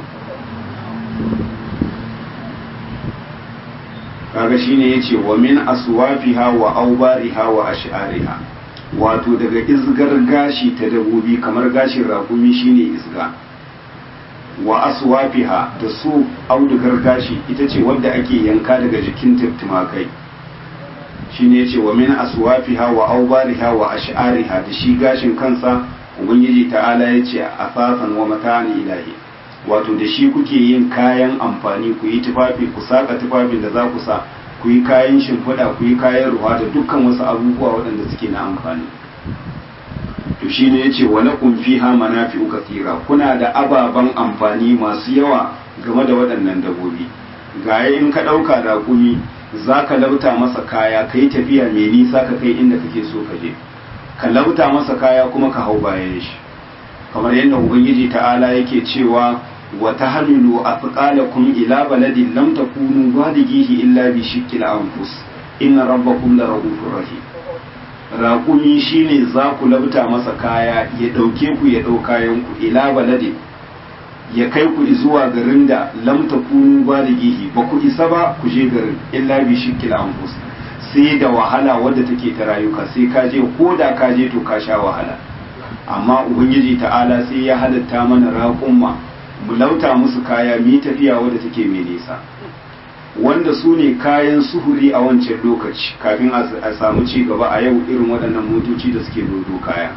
kaga shine yace wa min aswafiha wa awbariha wa ash'ariha wato daga izgar gashi ta dabobi kamar gashin rakumi shine izga wa aswafiha da su audugar gashi ita ce wadda ake yanka daga jikin tumakai shine yace wa min aswafiha wa awbariha wa ash'ariha da shi gashin kansa ubangiji ta'ala yace afafan wa mata'an ilahi wato da shi kuke yin kayan amfani ku yi tufafi ku saka tufafin da za ku sa ku yi kayan shimfiɗa ku yi kayan ruwa da dukkan wasu abubuwa waɗanda suke na amfani to shi ne ya ce wa lakum fiha manafi'u kathira kuna da ababen amfani masu yawa game da waɗannan dabbobi gaya in ka ɗauka raƙumi za ka lauta masa kaya ka yi tafiya mai nisa ka kai inda kake so ka je ka lauta masa kaya kuma ka hau bayan shi kamar yadda ubangiji ta'ala yake cewa wa tahmilu athqalakum ila baladin lam takunu balighihi illa bi shiqqil anfus inna rabbakum la rahufur rahim raƙumi shine za ku labta masa kaya ya ɗauke ku ya ɗau kayan ku ila baladin ya kai ku zuwa garin da lam takunu balighihi ba ku isa ba ku je garin illa bi shiqqil anfus sai da wahala wadda take ta rayuka sai ka je ko da ka je to ka sha wahala amma ubangiji ta'ala sai ya halatta mana raƙumma mu lauta musu kaya mu tafiya wadda take mai nisa wanda su ne kayan suhuri a wancan lokaci kafin a samu ci gaba a yau irin waɗannan motoci da suke dodo kaya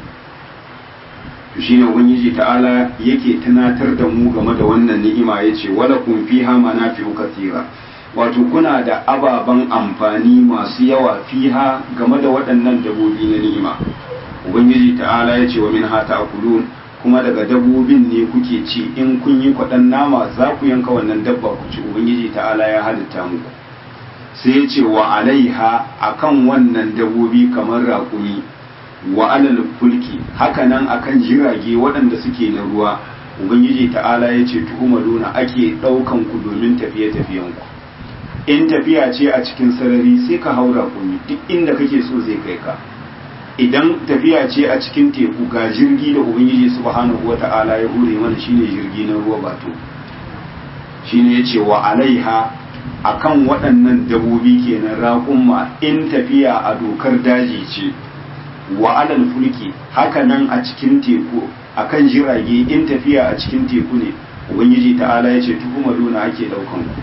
to shine ubangiji ta'ala yake tunatar da mu game da wannan ni'ima yace wala kun fiha manafi'u kathira wato kuna da ababen amfani masu yawa fiha game da waɗannan dabobi na ni'ima ubangiji ta'ala ya ce wa min hata akulun kuma daga dabbobin ne kuke ci in kun yi kwaɗan nama za ku yanka wannan dabba ku ci ubangiji ta'ala ya halitta muku sai ya ce wa alaiha akan wannan dabbobi kamar raƙumi wa alal fulki hakanan akan jirage waɗanda suke na ruwa ubangiji ta'ala ya ce tuhumaluna ake ɗaukan ku domin tafiye-tafiyen ku in tafiya ce a cikin sarari sai ka haura kuni duk inda kake so zai kai ka idan tafiya ce a cikin teku ga jirgi da ubangiji subhanahu wata'ala ya hure mana shine jirgi na ruwa bato shine yace wa alaiha akan waɗannan dabobi kenan raƙumma in tafiya a dokar daji ce wa alal fulki haka nan a cikin teku akan jirage in tafiya a cikin teku ne ubangiji ta'ala yace tuhumaluna ake daukan ku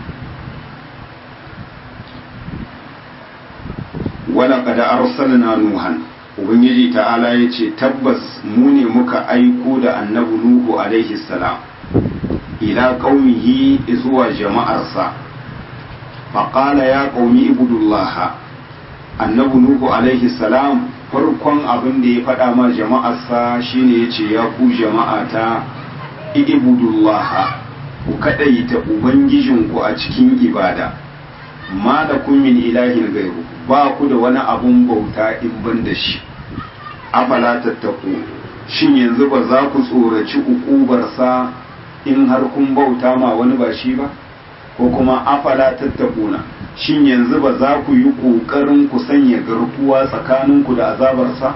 wala kada arsalna nuhan ubangiji ta'ala ya ce tabbas mu ne muka aiko da annabi nuhu alaihi salam ila qaumihi zuwa jama'arsa faqala ya qaumi ibudullah annabi nuhu alaihi salam farkon abin da ya faɗa ma jama'arsa shine ya ce ya ku jama'ata ibudullah ku kaɗaita ubangijinku a cikin ibada ma da kun min ilahin gairu ba ku da wani abun bauta in ban da shi afala tattaku shin yanzu ba za ku tsoraci ukubarsa in har kun bauta ma wani ba shi ba ko kuma afala tattakuna shin yanzu ba za ku yi ƙoƙarin ku sanya garkuwa tsakaninku da azabarsa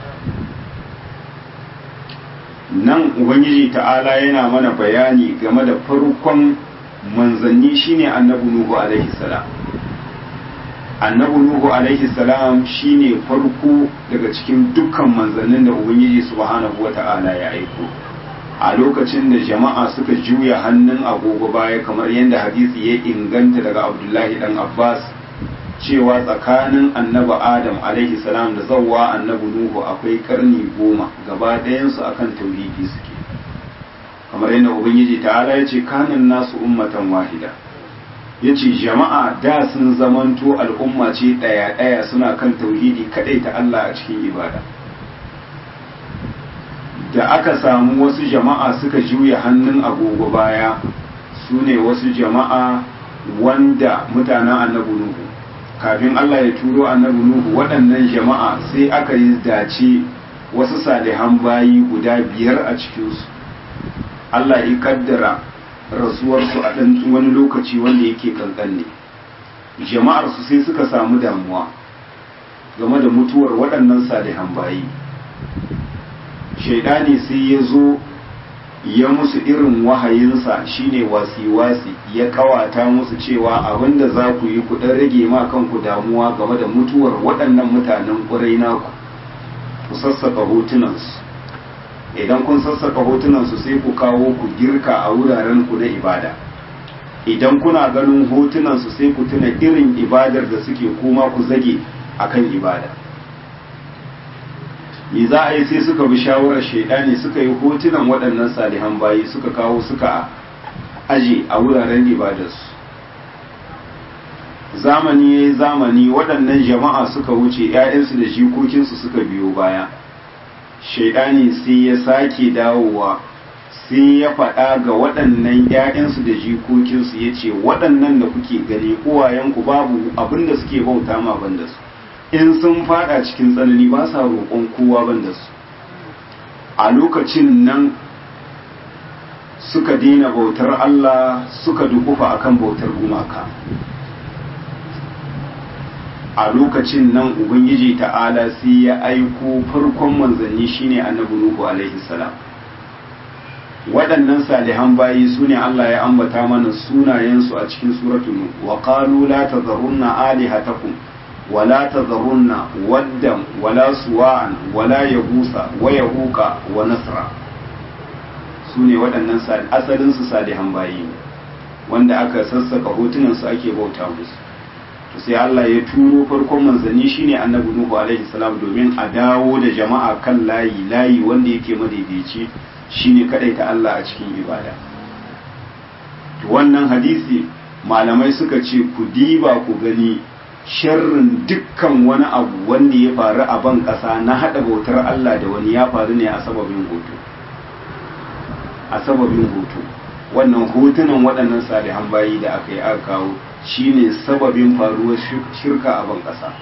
nan ubangiji ta'ala yana mana bayani game da farkon manzanni shine annabi nuhu alaihi salam annabi nuhu alaihi salam shine farko daga cikin dukkan manzannin da ubangiji subhanahu wata'ala ya aiko a lokacin da jama'a suka juya hannun agogo baya kamar yadda hadisi ya inganta daga abdullahi dan abbas cewa tsakanin annabi adam alaihi salam da zawwa annabi nuhu akwai karni goma gaba ɗayansu akan tauhidi suke kamar yadda ubangiji ta'ala ya ce kanin nasu ummatan wahida ya ce jama'a da sun zamanto al'umma ce ɗaya-ɗaya suna kan tauhidi kaɗai ta Allah a cikin ibada da aka samu wasu jama'a suka juya hannun agogo baya su ne wasu jama'a wanda mutanen annabi nuhu kafin Allah ya turo annabi nuhu waɗannan jama'a sai aka yi dace wasu salihan bayi guda biyar a cikinsu Allah ya kaddara rasuwarsu a ɗan wani lokaci wanda yake kankan ne jama'arsu sai suka samu damuwa game da mutuwar waɗannan salihan bayi shaidani sai ya zo ya musu irin wahayinsa shine wasi-wasi ya kawata musu cewa abinda za ku yi ku dan rage ma kanku damuwa game da mutuwar waɗannan mutanen ƙurai naku ku sassaka hotunansu idan kun sassaka hotunansu sai ku kawo ku girka a wuraren ku na ibada idan kuna ganin hotunansu sai ku tuna irin ibadar da suke kuma ku zage akan ibada me za a yi sai suka bi shawarar shaidani suka yi hotunan waɗannan salihan bayi suka kawo suka aje a wuraren ibadarsu zamani ya yi zamani waɗannan jama'a suka wuce 'ya'yansu da jikokinsu suka biyo baya shaidani sai ya sake dawowa sai ya faɗa ga waɗannan 'ya'yansu da jikokinsu ya ce waɗannan da kuke gani uwayenku babu abin da suke bauta ma banda su in sun fada cikin tsanani ba sa roƙon kowa ban da su a lokacin nan suka daina bautar Allah suka dukufa akan bautar gumaka a lokacin nan ubangiji ta'ala sai ya aiko farkon manzanni shine annabi nuhu alaihi salam waɗannan salihan bayi su ne Allah ya ambata mana sunayensu a cikin suratul nuh wa qalu la tadharunna alihatakum ولا تذرن ودا ولا سواعا ولا يغوث ويهوق ونسرا sune waɗannan asalinsu salihan bayi wanda aka sassaka hotunansu ake bauta musu to sai Allah ya turo farkon manzanni shine annabi Nuhu alaihi salam domin a dawo da jama'a kan layi layi wanda yake madaidaici shine ta Allah a cikin ibada to wannan hadisi malamai suka ce ku diba ku gani sharrin dukkan wani abu wanda ya faru a ban ƙasa na haɗa bautar Allah da wani ya faru ne a sababin hoto a sababin hoto wannan hotunan waɗannan salihan bayi da aka yi aka kawo shine sababin faruwar shirka a ban ƙasa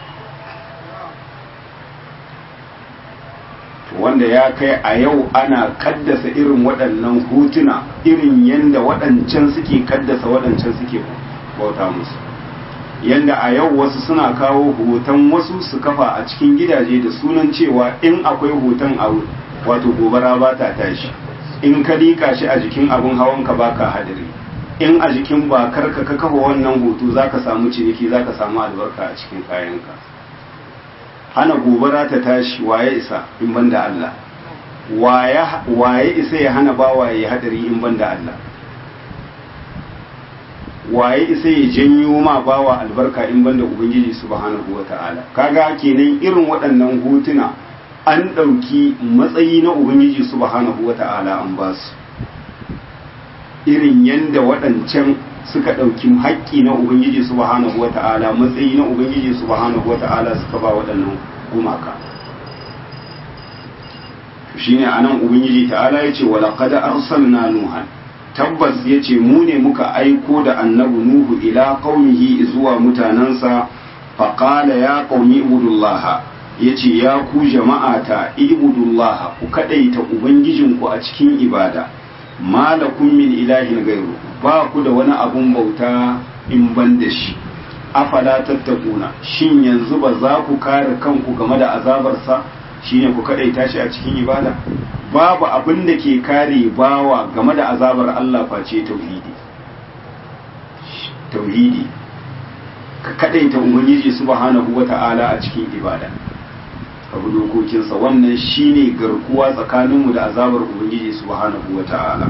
wanda ya kai a yau ana kaddasa irin waɗannan hotuna irin yadda waɗancan suke kaddasa waɗancan suke bauta musu yanda a yau wasu suna kawo hoton wasu su kafa a cikin gidaje da sunan cewa in akwai hoton a wato gobara ba ta tashi in ka liƙa shi a jikin abin hawanka ba ka hadari in a jikin bakar ka ka kafa wannan hoto za ka samu ciniki za ka samu albarka a cikin kayanka hana gobara ta tashi waye isa in ban da Allah waye isa ya hana bawaye hadari in ban da Allah waye isa ya janyo ma bawa albarka in banda ubangiji subhanahu wata'ala kaga kenan irin waɗannan hotuna an ɗauki matsayi na ubangiji subhanahu wata'ala an ba su irin yanda waɗancan suka ɗauki haƙƙi na ubangiji subhanahu wata'ala matsayi na ubangiji subhanahu wata'ala suka ba waɗannan gumaka shine anan ubangiji ta'ala yace wala qad arsalna nuhan tabbas ya ce mu ne muka aiko da annabi nuhu ila qaumihi zuwa mutanensa faƙala ya qaumi ibudullaha ya ce ya ku jama'ata ibudullaha ku kaɗaita ubangijinku a cikin ibada malakun min ilahin gairu ba ku da wani abun bauta in ban da shi afala tattakuna shin yanzu ba za ku kare kanku game da azabarsa shine ku kaɗaita shi a cikin ibada babu abin da ke kare bawa game da azabar Allah face tauhidi tauhidi ka kadaita ubangiji subhanahu wata'ala a cikin ibada abu dokokinsa wannan shine garkuwa tsakaninmu da azabar ubangiji subhanahu wata'ala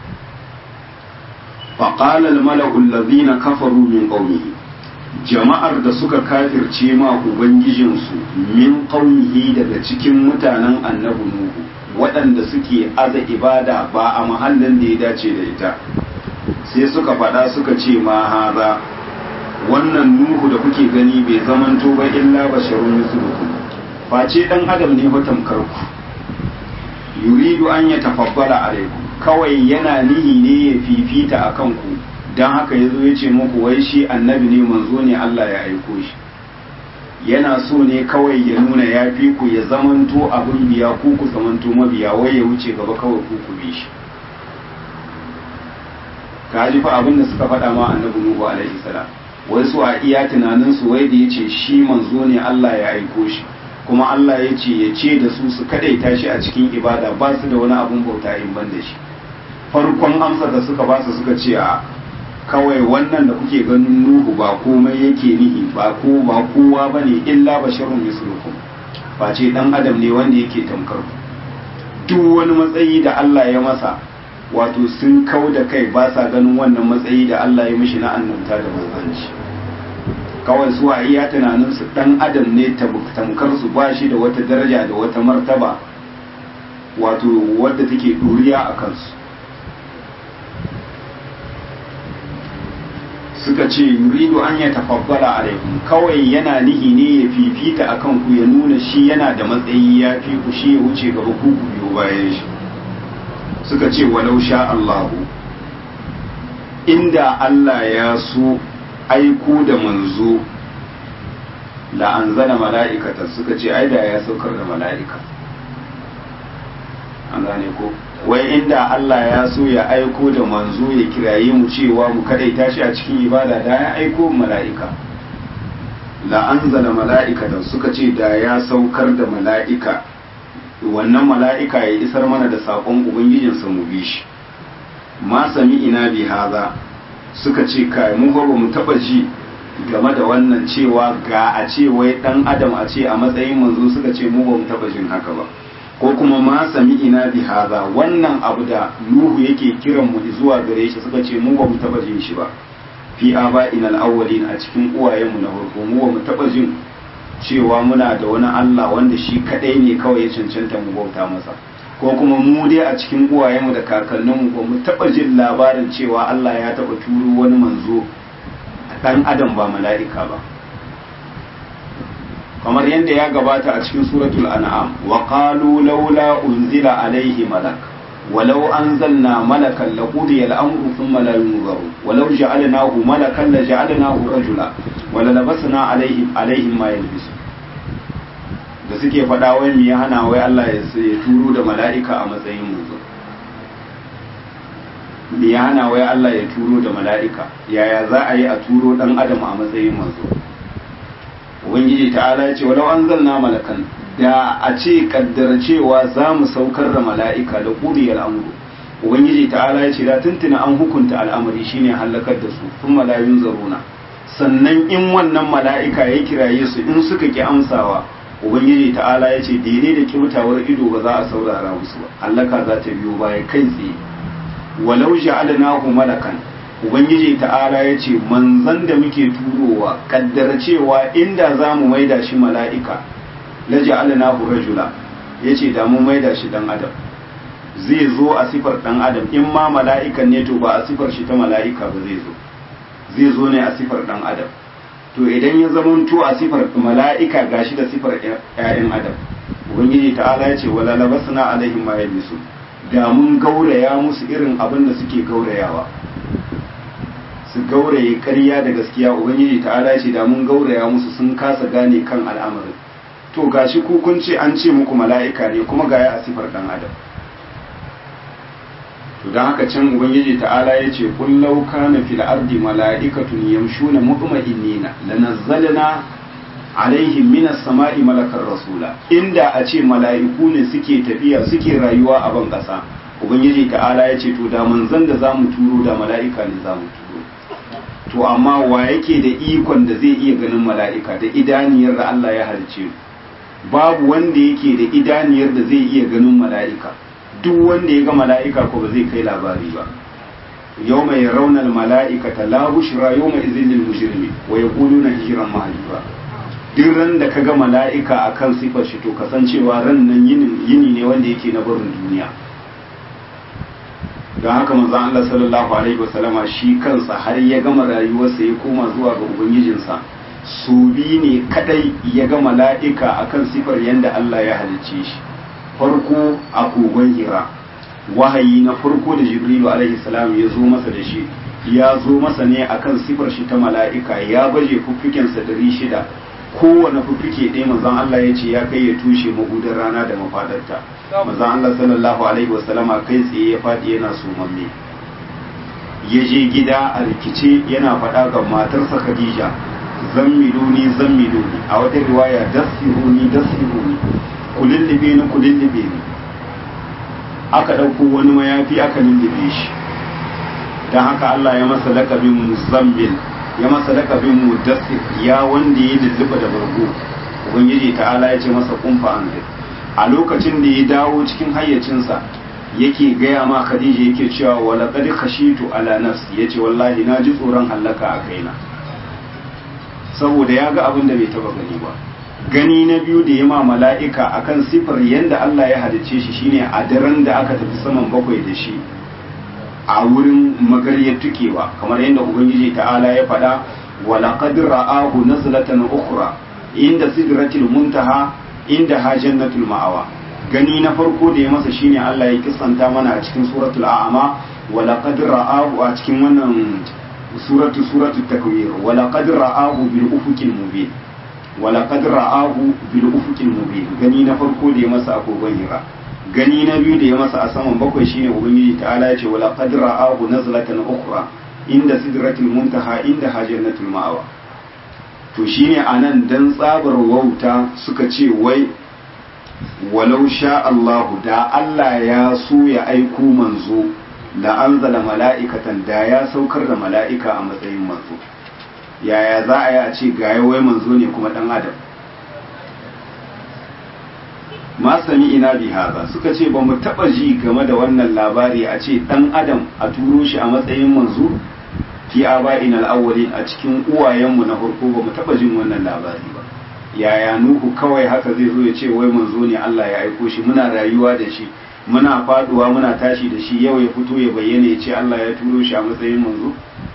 faqala al-mala'u allazina kafaru min qaumihi jama'ar da suka kafirce ma ubangijinsu min qaumihi daga cikin mutanen annabi nuhu waɗanda suke aza ibada ba a mahallin da ya dace da ita sai suka faɗa suka ce ma haza wannan nuhu da kuke gani bai zamanto ba illa basharun mislukum face dan adam ne fa tamkar ku yuridu an ya tafabbala alaikum kawai yana nihi ne ya fifita akan ku dan haka yazo ya ce muku wai shi annabi ne manzo ne Allah ya aiko shi yana so ne kawai ya nuna ya fi ku ya zamanto abin biya ku ku zamanto mabiya wai ya wuce gaba kawai ku ku bi shi ka ji fa abin da suka faɗa ma annabi nuhu alaihi salam wai su a iya tunaninsu wai da ya ce shi manzo ne Allah ya aiko shi kuma Allah ya ce ya ce da su su kadaita shi a cikin ibada ba su da wani abun bauta in ban da shi farkon amsa da suka ba su suka ce a kawai wannan da kuke ganin nuhu ba komai yake nihi ba ko ba kowa bane illa basharun mislukum face dan adam ne wanda yake tamkar ku duk wani matsayi da Allah ya masa wato sun kau da kai ba sa ganin wannan matsayi da Allah ya mishi na annabta da manzanci kawai su a iya tunanin su dan adam ne tamkar su ba shi da wata daraja da wata martaba wato wadda take duriya a kansu suka ce yuridu an ya tafabbala alaikum kawai yana nihi ne ya fifita akan ku ya nuna shi yana da matsayi ya fi ku shi ya wuce gaba ku ku biyo bayan shi suka ce walau sha Allahu inda Allah ya so aiko da manzo la anzala mala'ikata suka ce ai da ya saukar da mala'ika an gane ko wai inda Allah ya so ya aiko da manzo ya kiraye mu cewa mu kadaita shi a cikin ibada da ya aiko mala'ika la anzala mala'ikatan suka ce da ya saukar da mala'ika wannan mala'ika ya isar mana da sakon ubangijinsa mu bi shi ma sami ina bi haza suka ce kai mu ba mu taba ji game da wannan cewa ga a ce wai dan adam a ce a matsayin manzo suka ce mu ba mu taba jin haka ba ko kuma ma sami ina bi haza wannan abu da nuhu yake kiran mu zuwa gare shi suka ce mu ba mu taba jin shi ba fi aba inal awwalin a cikin uwayen mu na farko mu ba mu taba jin cewa muna da wani Allah wanda shi kadai ne kawai ya cancanta mu bauta masa ko kuma mu dai a cikin uwayen mu da kakannin mu ba mu taba jin labarin cewa Allah ya taba turo wani manzo dan adam ba mala'ika ba kamar yadda ya gabata a cikin suratul an'am wa qalu laula unzila alaihi malak walau anzalna malakan laqudiya al-amru thumma la yunzaru walau ja'alnahu malakan la ja'alnahu rajula wala labasna alaihim alaihim ma yalbisu da suke faɗa wai me ya hana wai Allah ya turo da mala'ika a matsayin manzo me ya hana wai Allah ya turo da mala'ika yaya za a yi a turo dan adam a matsayin manzo ubangiji ta'ala ya ce walau an zanna malakan da a ce kaddara cewa za mu saukar da mala'ika da ƙuri al'amuru ubangiji ta'ala ya ce da tuntuna an hukunta al'amari shine halakar da su sun malayun zaruna sannan in wannan mala'ika ya kiraye su in suka ki amsawa ubangiji ta'ala ya ce daidai da kyautawar ido ba za a saurara musu ba hallaka za ta biyo baya kai tsaye walau ja'alnahu malakan ubangiji ta'ala ya ce manzan da muke turowa kaddara cewa inda za mu maida shi mala'ika la ja'alnahu rajula ya ce da mu maida shi dan adam zai zo a sifar dan adam in ma mala'ikan ne to ba a sifar shi ta mala'ika ba zai zo zai zo ne a sifar dan adam to idan ya zamanto a sifar mala'ika gashi da sifar ƴaƴan adam ubangiji ta'ala ya ce wala labasna alaihim ma yalbisu da mun gauraya musu irin abin da suke gaurayawa su gauraye ƙarya da gaskiya ubangiji ta'ala ce da mun gauraya musu sun kasa gane kan al'amarin to gashi ku kun ce an ce muku mala'ika ne kuma ga ya a sifar dan adam to dan haka can ubangiji ta'ala ya ce qul law kana fil ardi mala'ikatun yamshuna mutma'innina lanazzalna alaihim minas sama'i malakar rasula inda a ce mala'iku ne suke tafiya suke rayuwa a ban kasa ubangiji ta'ala ya ce to da manzon da zamu turo da mala'ika ne zamu turo to amma wa yake da ikon da zai iya ganin mala'ika da idaniyar da Allah ya halice babu wanda yake da idaniyar da zai iya ganin mala'ika duk wanda ya ga mala'ika ko ba zai kai labari ba yau mai raunar mala'ika ta la bushra yau mai izinin mujirmi wa ya kulu na hijiran mahalifa duk ran da ka ga mala'ika a kan sifar shi to kasancewa ran nan yini ne wanda yake na barin duniya don haka manzon Allah sallallahu alaihi wasallama shi kansa har ya gama rayuwarsa ya koma zuwa ga ubangijinsa su bi ne kadai ya ga mala'ika akan sifar yadda Allah ya halicce shi farko a kogon hira wahayi na farko da jibrilu alaihi salam ya zo masa da shi ya zo masa ne akan sifar shi ta mala'ika ya baje fuffikensa dari shida kowane fuffuke ɗaya manzon Allah ya ce ya kai ya tushe magudar rana da mafadarta manzon Allah sallallahu alaihi wasallama kai tsaye ya faɗi yana sumamme ya je gida a rikice yana faɗa ga matarsa khadija zammiluni zammiluni a wata riwaya dassiruni dassiruni ku lullube ni ku lullube ni aka ɗauko wani mayafi aka lullube shi don haka Allah ya masa lakabin muzammil ya masa lakabin mudassir ya wanda ya lulluba da bargo ubangiji ta'ala ya ce masa kumfa an a lokacin da ya dawo cikin hayyacinsa yake gaya ma khadija yake cewa wala qad khashitu ala nafsi yace wallahi na ji tsoron hallaka a kaina saboda ya ga abin da bai taba gani ba gani na biyu da ya ma mala'ika akan sifar yadda Allah ya halicce shi shine a daren da aka tafi saman bakwai da shi a wurin magaryar tukewa kamar yadda ubangiji ta'ala ya faɗa wala qad ra'ahu nazlatan ukhra inda sidratil muntaha inda ha jannatul ma'awa gani na farko da ya masa shine Allah ya kisanta mana a cikin suratul a'ama wala qad ra'ahu a cikin wannan suratu suratu takwir wala qad ra'ahu bil ufuqil mubin wala qad ra'ahu bil ufuqil mubin gani na farko da ya masa a kogon hira gani na biyu da ya masa a saman bakwai shine ubangiji ta'ala ya ce wala qad ra'ahu nazlatan ukhra inda sidratil muntaha inda hajjatul ma'awa to shine anan dan tsabar wauta suka ce wai walau sha Allahu da Allah ya so ya aiko manzo la anzala mala'ikatan da ya saukar da mala'ika a matsayin manzo yaya za a yi a ce ga wai manzo ne kuma dan adam ma sami ina bi haza suka ce ba mu taba ji game da wannan labari a ce dan adam a turo shi a matsayin manzo fi aba'in al-awwalin a cikin uwayenmu na farko ba mu taba jin wannan labari ba yaya nuhu kawai haka zai zo ya ce wai manzo ne Allah ya aiko shi muna rayuwa da shi muna faduwa muna tashi da shi yau ya fito ya bayyana ya ce Allah ya turo shi a matsayin manzo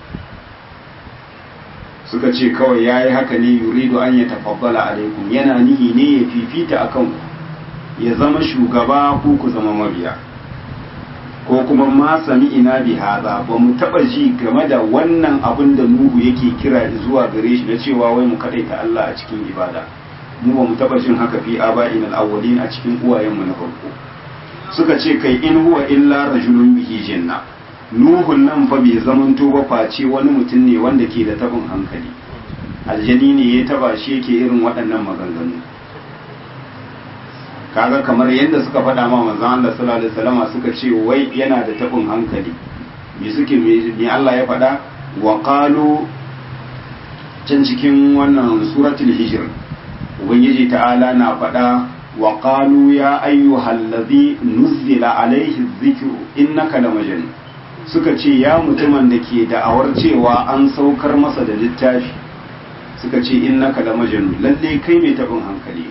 suka ce kawai ya yi haka ne yuridu an ya tafabbala alaikum yana nihi ne ya fifita a kanku ya zama shugaba ko ku zama mabiya ko kuma ma sami ina bi haza ba mu taba ji game da wannan abin da nuhu yake kira zuwa gare shi na cewa wai mu kadaita Allah a cikin ibada mu ba mu taba jin haka fi aba'in al-awwalin a cikin uwayenmu na farko suka ce kai in huwa illa rajulun bihi jinna nuhun nan fa bai zamanto ba face wani mutum ne wanda ke da tabin hankali aljani ne ya taba shi yake irin waɗannan maganganu kaga kamar yadda suka faɗa ma manzon Allah sallallahu alaihi wasallam suka ce wai yana da tabin hankali me suke me Allah ya faɗa wa qalu can cikin wannan suratul hijr ubangiji ta'ala na faɗa wa qalu ya ayyuhal ladhi nuzila alaihi dhikru innaka lamajnun suka ce ya mutumin da ke da'awar cewa an saukar masa da littafi suka ce innaka lamajnun lalle kai mai tabin hankali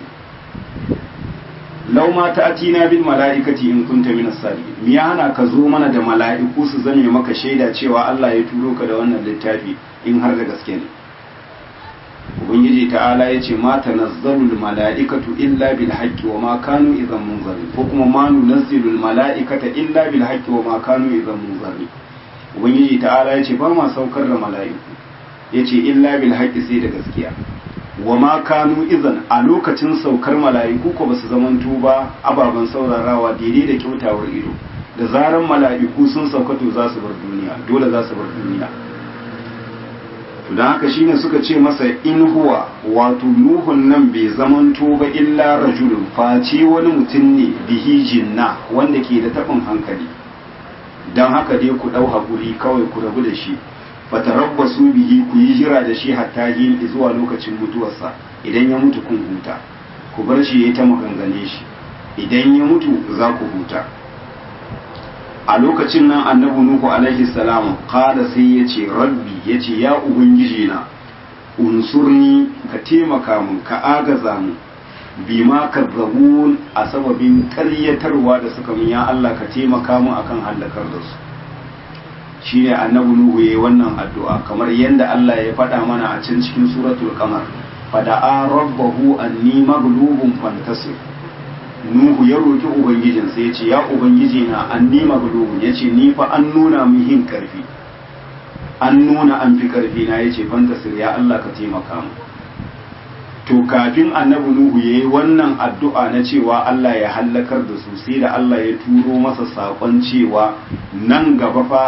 lau ma ta atina bil mala'ikati in kunta minas salihin mi ya hana ka zo mana da mala'iku su zame maka shaida cewa Allah ya turo ka da wannan littafi in har da gaske ne ubangiji ta'ala ya ce ma tanazzalu al mala'ikatu illa bil haqqi wa ma kanu idan munzarin ko kuma ma nunazzilu al mala'ikata illa bil haqqi wa ma kanu idan munzarin ubangiji ta'ala ya ce ba ma saukar da mala'iku yace illa bil haqqi sai da gaskiya wa ma kanu izan a lokacin saukar mala'iku ko basu zamanto ba ababen saurarawa daidai da kyautawar ido da zaran mala'iku sun sauka to za su bar duniya dole za su bar duniya to dan haka shine suka ce masa in huwa wato nuhun nan bai zamanto ba illa rajulun face wani mutum ne bihi jinna wanda ke da tabin hankali dan haka dai ku dau hakuri kawai ku rabu da shi fatarabbasu bihi ku yi jira da shi hatta yin zuwa lokacin mutuwarsa idan ya mutu kun huta ku bar shi yayi ta magangane shi idan ya mutu za ku huta a lokacin nan annabi nuhu alaihi salam qala sai yace rabbi yace ya ubangiji na unsurni ka taimaka mun ka agaza mu bima kazzabun a sababin ƙaryatarwa da suka mun ya Allah ka taimaka mu akan halakar da su shine annabi nuhu yayi wannan addu'a kamar yadda Allah ya faɗa mana a can cikin suratul qamar fada'a rabbahu anni maghlubun fantasir nuhu ya roki ubangijin sai ya ce ya ubangiji na anni maghlubun yace ni fa an nuna min hin karfi an nuna an fi karfi na yace fantasir ya Allah ka taimaka mu to kafin annabi nuhu yayi wannan addu'a na cewa Allah ya hallakar da su sai da Allah ya turo masa sakon cewa nan gaba fa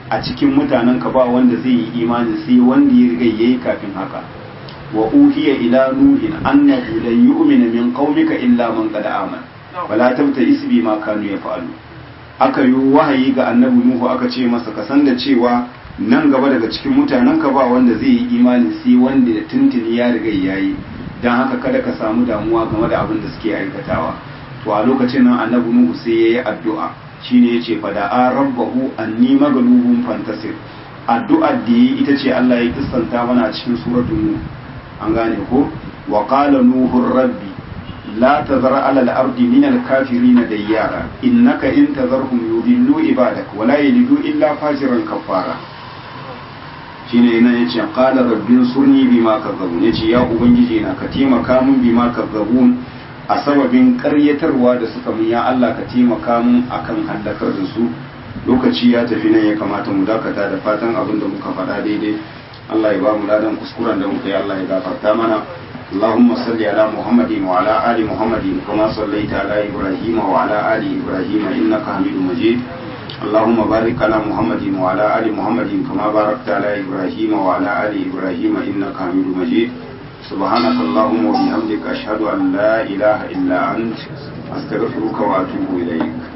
a cikin mutanen ka ba wanda zai yi imani sai wanda ya riga yayi kafin haka wa uhiya ila nuhin annahu lan yu'mina min qaumika illa man qad amana wala tabta isbi ma kanu yaf'alu aka yi wahayi ga annabi nuhu aka ce masa ka san da cewa nan gaba daga cikin mutanen ka ba wanda zai yi imani sai wanda da tuntuni ya riga yayi dan haka kada ka samu damuwa game da abin da suke aikatawa to a lokacin nan annabi nuhu sai yayi addu'a shine yace fa da rabbahu anni maghlubun fantasir addu'ar da yi ita ce Allah ya kissanta mana a cikin suratul nuh an gane ko wa qala nuhu rabbi la tazar ala al-ardi min al-kafirin dayyara innaka in tazarhum yudillu ibadak wa la yalidu illa fajiran kafara shine yana yace qala rabbin surni bima kazzabun yace ya ubangiji na ka taimaka mun bima kazzabun a sababin karyatarwa da suka mun ya Allah ka taimaka mun akan hallakar da su lokaci ya tafi nan ya kamata mu dakata da fatan abin da muka faɗa daidai Allah ya ba mu ladan kuskuren da muka yi Allah ya gafarta mana اللهم صل على محمد وعلى آل محمد كما صليت على إبراهيم وعلى آل إبراهيم إنك حميد مجيد اللهم بارك على محمد وعلى آل محمد كما باركت على إبراهيم وعلى آل إبراهيم إنك حميد مجيد سبحانك اللهم وبحمدك أشهد أن لا إله إلا أنت أستغفرك وأتوب إليك